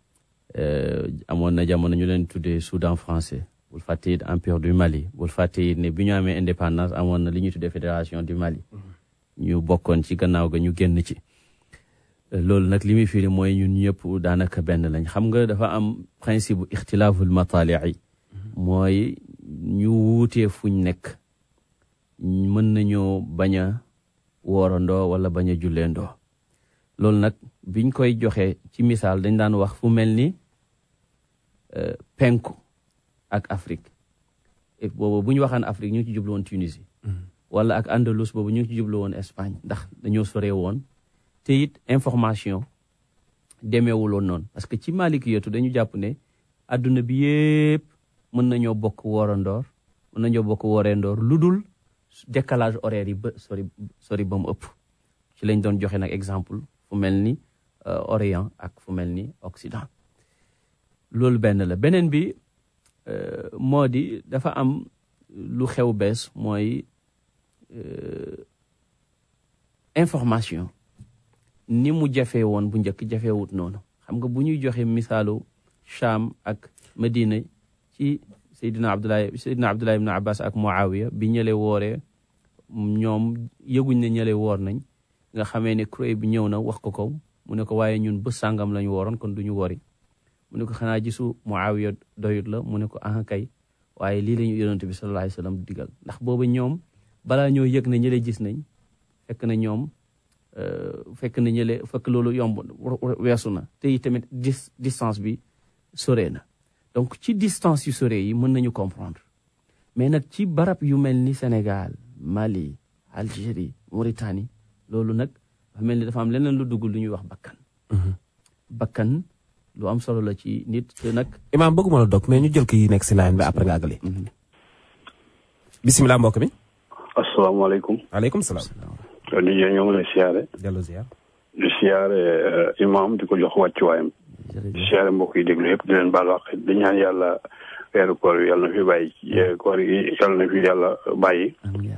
amoon na jamono ñu leen tuddee Soudan français bul fàtte it empire du Mali bul fàtte it ne bi ñu amee indépendance amoon na li ñuy tuddee fédération du Mali. ñu bokkoon ci gannaaw ga ñu génn ci. loolu nag li muy firi mooy ñun ñëpp daanaka benn lañ xam nga dafa am principe bu ixtilaaful mataalii mooy ñu wuutee fuñ nekk mën nañoo bañ a woorandoo wala bañ a julleendoo loolu nag biñ koy joxe ci misaal dañ daan wax fu mel ni penku ak Afrique boobu bu ñu waxaan Afrique ñu ngi ci jublu woon Tunisie wala ak Andalus boobu ñu ngi ci jublu woon Espagne ndax dañoo sore woon te it information demeewuloon noonu parce que ci maalikiyatu dañu jàpp ne adduna bi yépp mën nañoo bokk woorandoor mën nañoo bokk woorendoor lu dul décalage horaire yi ba sori sori ba mu ëpp ci lañ doon joxe nag exemple fu mel ni Orient ak fu mel ni Occident loolu benn la beneen bi moo di dafa am lu xew bees mooy information ni mu jafee woon bu njëkk jafewut noonu xam nga bu ñuy joxe misaalu Cham ak Medina ci Seydina Abdoulaye Seydina Abdoulaye ibn Abbas ak Muawiya bi ñële wooree ñoom yëguñ ne ñële woor nañ nga xamee ne kuréel bi ñëw na wax ko ko mu ne ko waaye ñun bés sàngam lañu wooroon kon duñu wori mu ne ko xanaa gisu Muawiya doyut la mu ne ko ah kay waaye lii la ñu yonent bi sallallahu alayhi wa sallam digal ndax booba ñoom balaa ñoo yëg ne ñële gis nañ fekk na ñoom fekk na ñële fekk loolu yomb weesu na te tamit dis distance bi sore na donc ci distance yu sore yi mën nañu comprendre mais nag ci barab yu mel ni Sénégal Mali Algérie Mauritanie loolu nag dafa mel ni dafa am leneen lu dugg lu ñuy wax bakkan bakkan lu am solo la ci nit te nag imaam bëgguma la dog mais ñu jël ko yi nekk si line bi après nga àggali bisimilah mbokk mi asalaamaaleykum. waaleykum salaam di ñoo ngi lay siyaare. dellu ziar di siyaare imam di ko jox wàccuwaayam. di siyaare mbokk yi déglu yëpp di leen baal wax di ñaan yàlla weeru koor yi yàlla na fi bàyyi koor yi yàlla na fi yàlla bàyyi.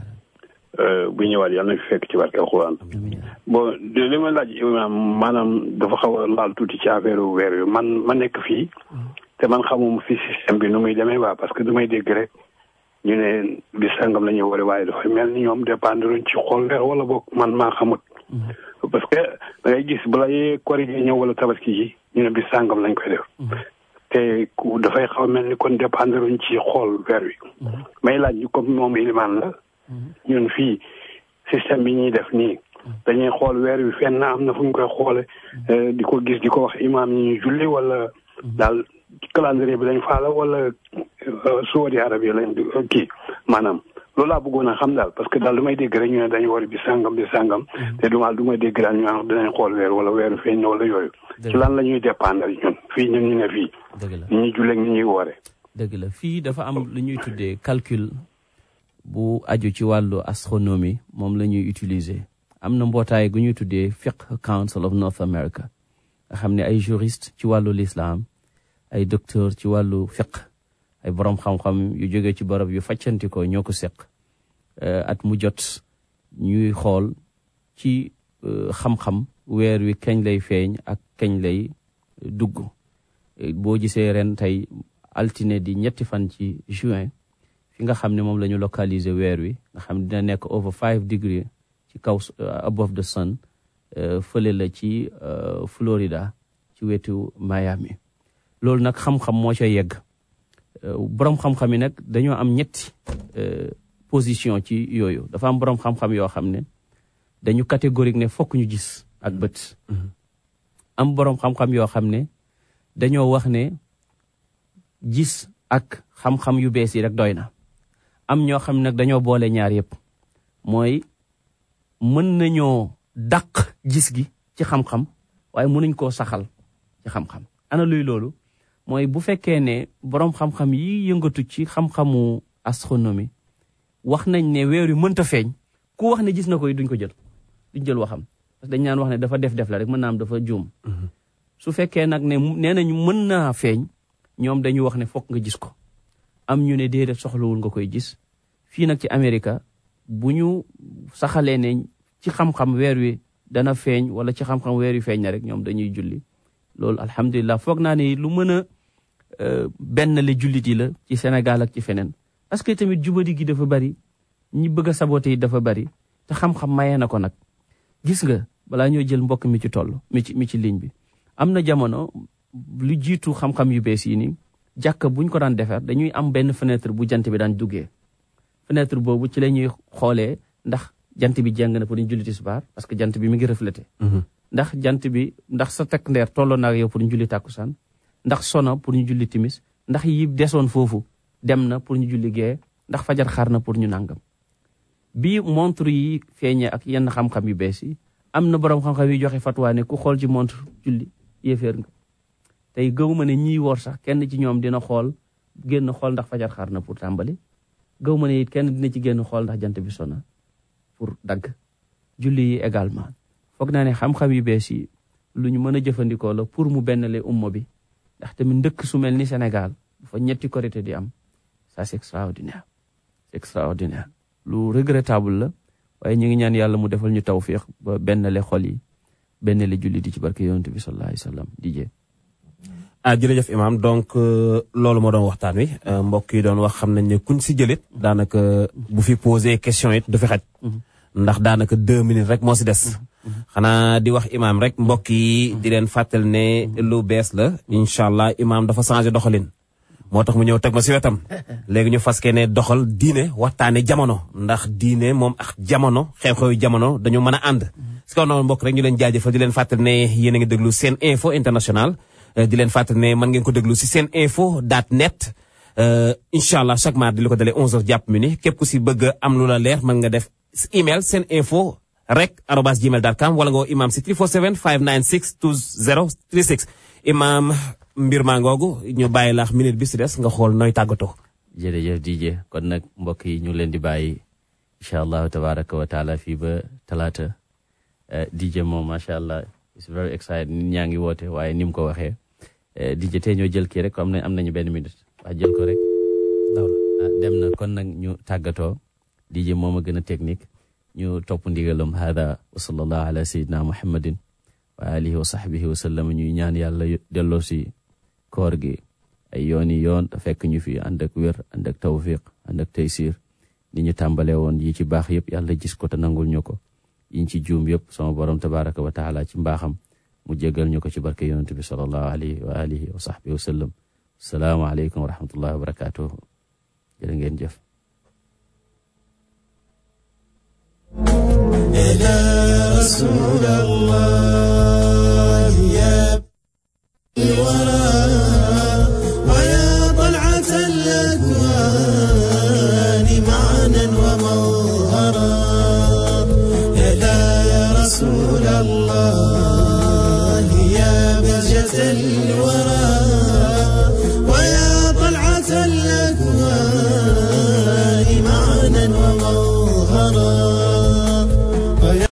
bu ñëwaat yàlla na fi fekk ci barke alxuraan. bon li ma laaj imam maanaam dafa xaw a laal tuuti ci affaire weer wi man ma nekk fii. te man xamuma fi système bi nu muy demee waa parce que du may dégg rek. ñu ne bi sangam la ñuy wari waaye dafa mel ni ñoom dépendre ci xool weer wala boog man maa xamut parce que da ngay gis bala yee kori gi ñëw wala tabaski ji ñu ne bi sangam lañ koy def te ku dafay xaw mel ni kon dépendre ci xool weer wi may laaj ñu comme moom ilimaan la ñun fii système bi ñuy def nii dañuy xool weer wi fenn am na fu ñu koy xoole di ko gis di ko wax imaam ñi ñu julli wala daal calendrier bi lañ faala wala Saudi Arabie lañ kii maanaam loolu laa bëggoon a xam daal parce que daal du may dégg rek ñu ne dañu war bi sàngam bi sàngam te du ma du may dégg daal ñu naan dinañ xool weer wala weeru feeñ na wala yooyu ci lan la ñuy dépendre ñun fii ñun ñu ne fii dëgg la ni ñuy julleeg ni ñuy woore dëgg la fii dafa am lu ñuy tuddee calcul bu aju ci wàllu astronomie moom la ñuy utiliser am na mbootaay gu ñuy tuddee Fiqh Council of North America nga xam ne ay juriste ci wàllu l'islam ay docteur ci wàllu fiqh ay borom xam-xam yu jóge ci barab yu faccanti ko ñoo ko seq at mu jot ñuy xool ci xam-xam weer wi kañ lay feeñ ak kañ lay dugg boo gisee ren tey altine di ñetti fan ci juin fi nga xam ne moom la ñu localiser weer wi nga xam ne dina nekk over five degré ci kaw above the sun fële la ci Florida ci wetu Miami loolu nag xam-xam moo ca yegg borom xam-xam yi nag dañoo am ñetti position ci yooyu dafa am borom xam-xam yoo xam ne dañu catégorique ne fokk ñu gis ak bët am borom xam-xam yoo xam ne dañoo wax ne gis ak xam-xam yu bees yi rek doy na am ñoo xam nag dañoo boole ñaar yëpp mooy mën nañoo dàq gis gi ci xam-xam waaye mënuñ koo saxal ci xam-xam ana luy loolu mooy bu fekkee ne boroom xam-xam yi yëngatu ci xam-xamu astronomie wax nañ ne weer wi mënta feeñ ku wax ne gis na ko duñ ko jël duñ jël waxam parce que dañ naan wax ne dafa def def la rek mën naa am dafa juum su fekkee nag ne nee nañ mën naa feeñ ñoom dañu wax ne fokk nga gis ko am ñu ne déedéet soxlawul nga koy gis fii nag ci Amérique bu ñu saxalee ne ci xam-xam weer wi dana feeñ wala ci xam-xam weer wi feeñ na rek ñoom dañuy julli loolu alhamdulilah foog naa ne lu mën a benn la jullit yi la ci Sénégal ak ci feneen parce que tamit jubadi gi dafa bari ñi bëgg a saboté yi dafa bari te xam-xam mayee na ko nag gis nga balaa ñoo jël mbokk mi ci toll mi ci mi ci ligne bi am na jamono lu jiitu xam-xam yu bees yi nii jàkka buñ ko daan defar dañuy am benn fenêtre bu jant bi daan duggee fenêtre boobu ci la ñuy xoolee ndax jant bi jeng na pour ñu julli tisbaar parce que jant bi mi ngi reflété ndax jant bi ndax sa takk ndeer tolloo na ak yow pour ñu julli tàkkusaan ndax sona pour ñu julli timis ndax yi desoon foofu dem na pour ñu julli gee ndax fajar xaar na pour ñu nàngam bi montre yi feeñee ak yenn xam-xam yu bees yi am na borom xam-xam yi joxe fatwa ne ku xool ci montre julli yéeféer nga tey gëw ma ne ñiy woor sax kenn ci ñoom dina xool génn xool ndax fajar xaar na pour tàmbali gëw ma ne it kenn dina ci génn xool ndax jant bi sona pour dagg julli yi également foog naa ne xam-xam yu bees yi lu ñu mën a jëfandikoo la pour mu bennale umma bi ndax tamit ndëkk su mel ni Sénégal bu fa ñetti korité di am ça c'est extraordinaire c'est extraordinaire lu regrettable la waaye ñu ngi ñaan yàlla mu defal ñu tawfiq ba bennale xol yi bennale julli di ci barke yonent bi sallallahu alayhi wa sallam di jee ah jërëjëf imam donc loolu moo doon waxtaan wi mbokk yi doon wax xam nañ ne kuñ si jëlit daanaka bu fi posé question it du fi xaj ndax daanaka deux minutes rek moo si des xanaa di wax imam rek mbokk yi di leen fàttal ne lu bees la incha allah imam dafa changé doxalin moo tax mu ñëw teg ma si wetam léegi ñu faskee ne doxal diine waxtaane jamono ndax diine moom ak jamono xew-xewi jamono dañu mën a ànd si kaw noonu mbokk rek ñu leen jaajëfal di leen fàttal ne yéen a ngi déglu seen info international di leen fàttali ne mën ngeen ko déglu si seen info dot net incha allah chaque mardi li ko dalee 11h jàpp mi ni képp ku si bëgg am lu la leer mën nga def email seen info rek arobas gmail dot com wala nga woo imam si 347 596 2036 imam mbir maa ngoogu ñu bàyyi laax minute bi si des nga xool nooy tàggatoo. jërëjëf DJ kon nag mbokk yi ñu leen di bàyyi incha allahu tabaraka wa taala fii ba talaata DJ moom macha allah it's very excited nit ñaa ngi woote waaye ni mu ko waxee. DJ tey ñoo jël kii rek comme am nañu benn minute waa jël ko rek dem na kon nag ñu tàggatoo DJ moom a gën a technique ñu topp ndigalam hada wa sallallahu ala sayyidina muhammadin wa alihi wa sahbihi wa sallam ñuy ñaan yàlla delloo si koor gi ay yoon yi yoon te fekk ñu fi ànd ak wér ànd ak tawfiq ànd ak taysir ni ñu tàmbalee woon yi ci baax yëpp yàlla gis ko te nangul ñu ko yiñ ci juum yëpp sama borom tabaraka wa taala ci mbaaxam mu jégal ñu ko ci barke yonent bi sallallahu alayhi wa alihi wa sahbihi wa sallam salaamu aleykum wa rahmatullahi wa barakatuhu jërë ngeen jëf إلى رسول الله يا الورى ويا طلعة الأكوان معنا ومظهرا إلى رسول الله يا بهجة الورى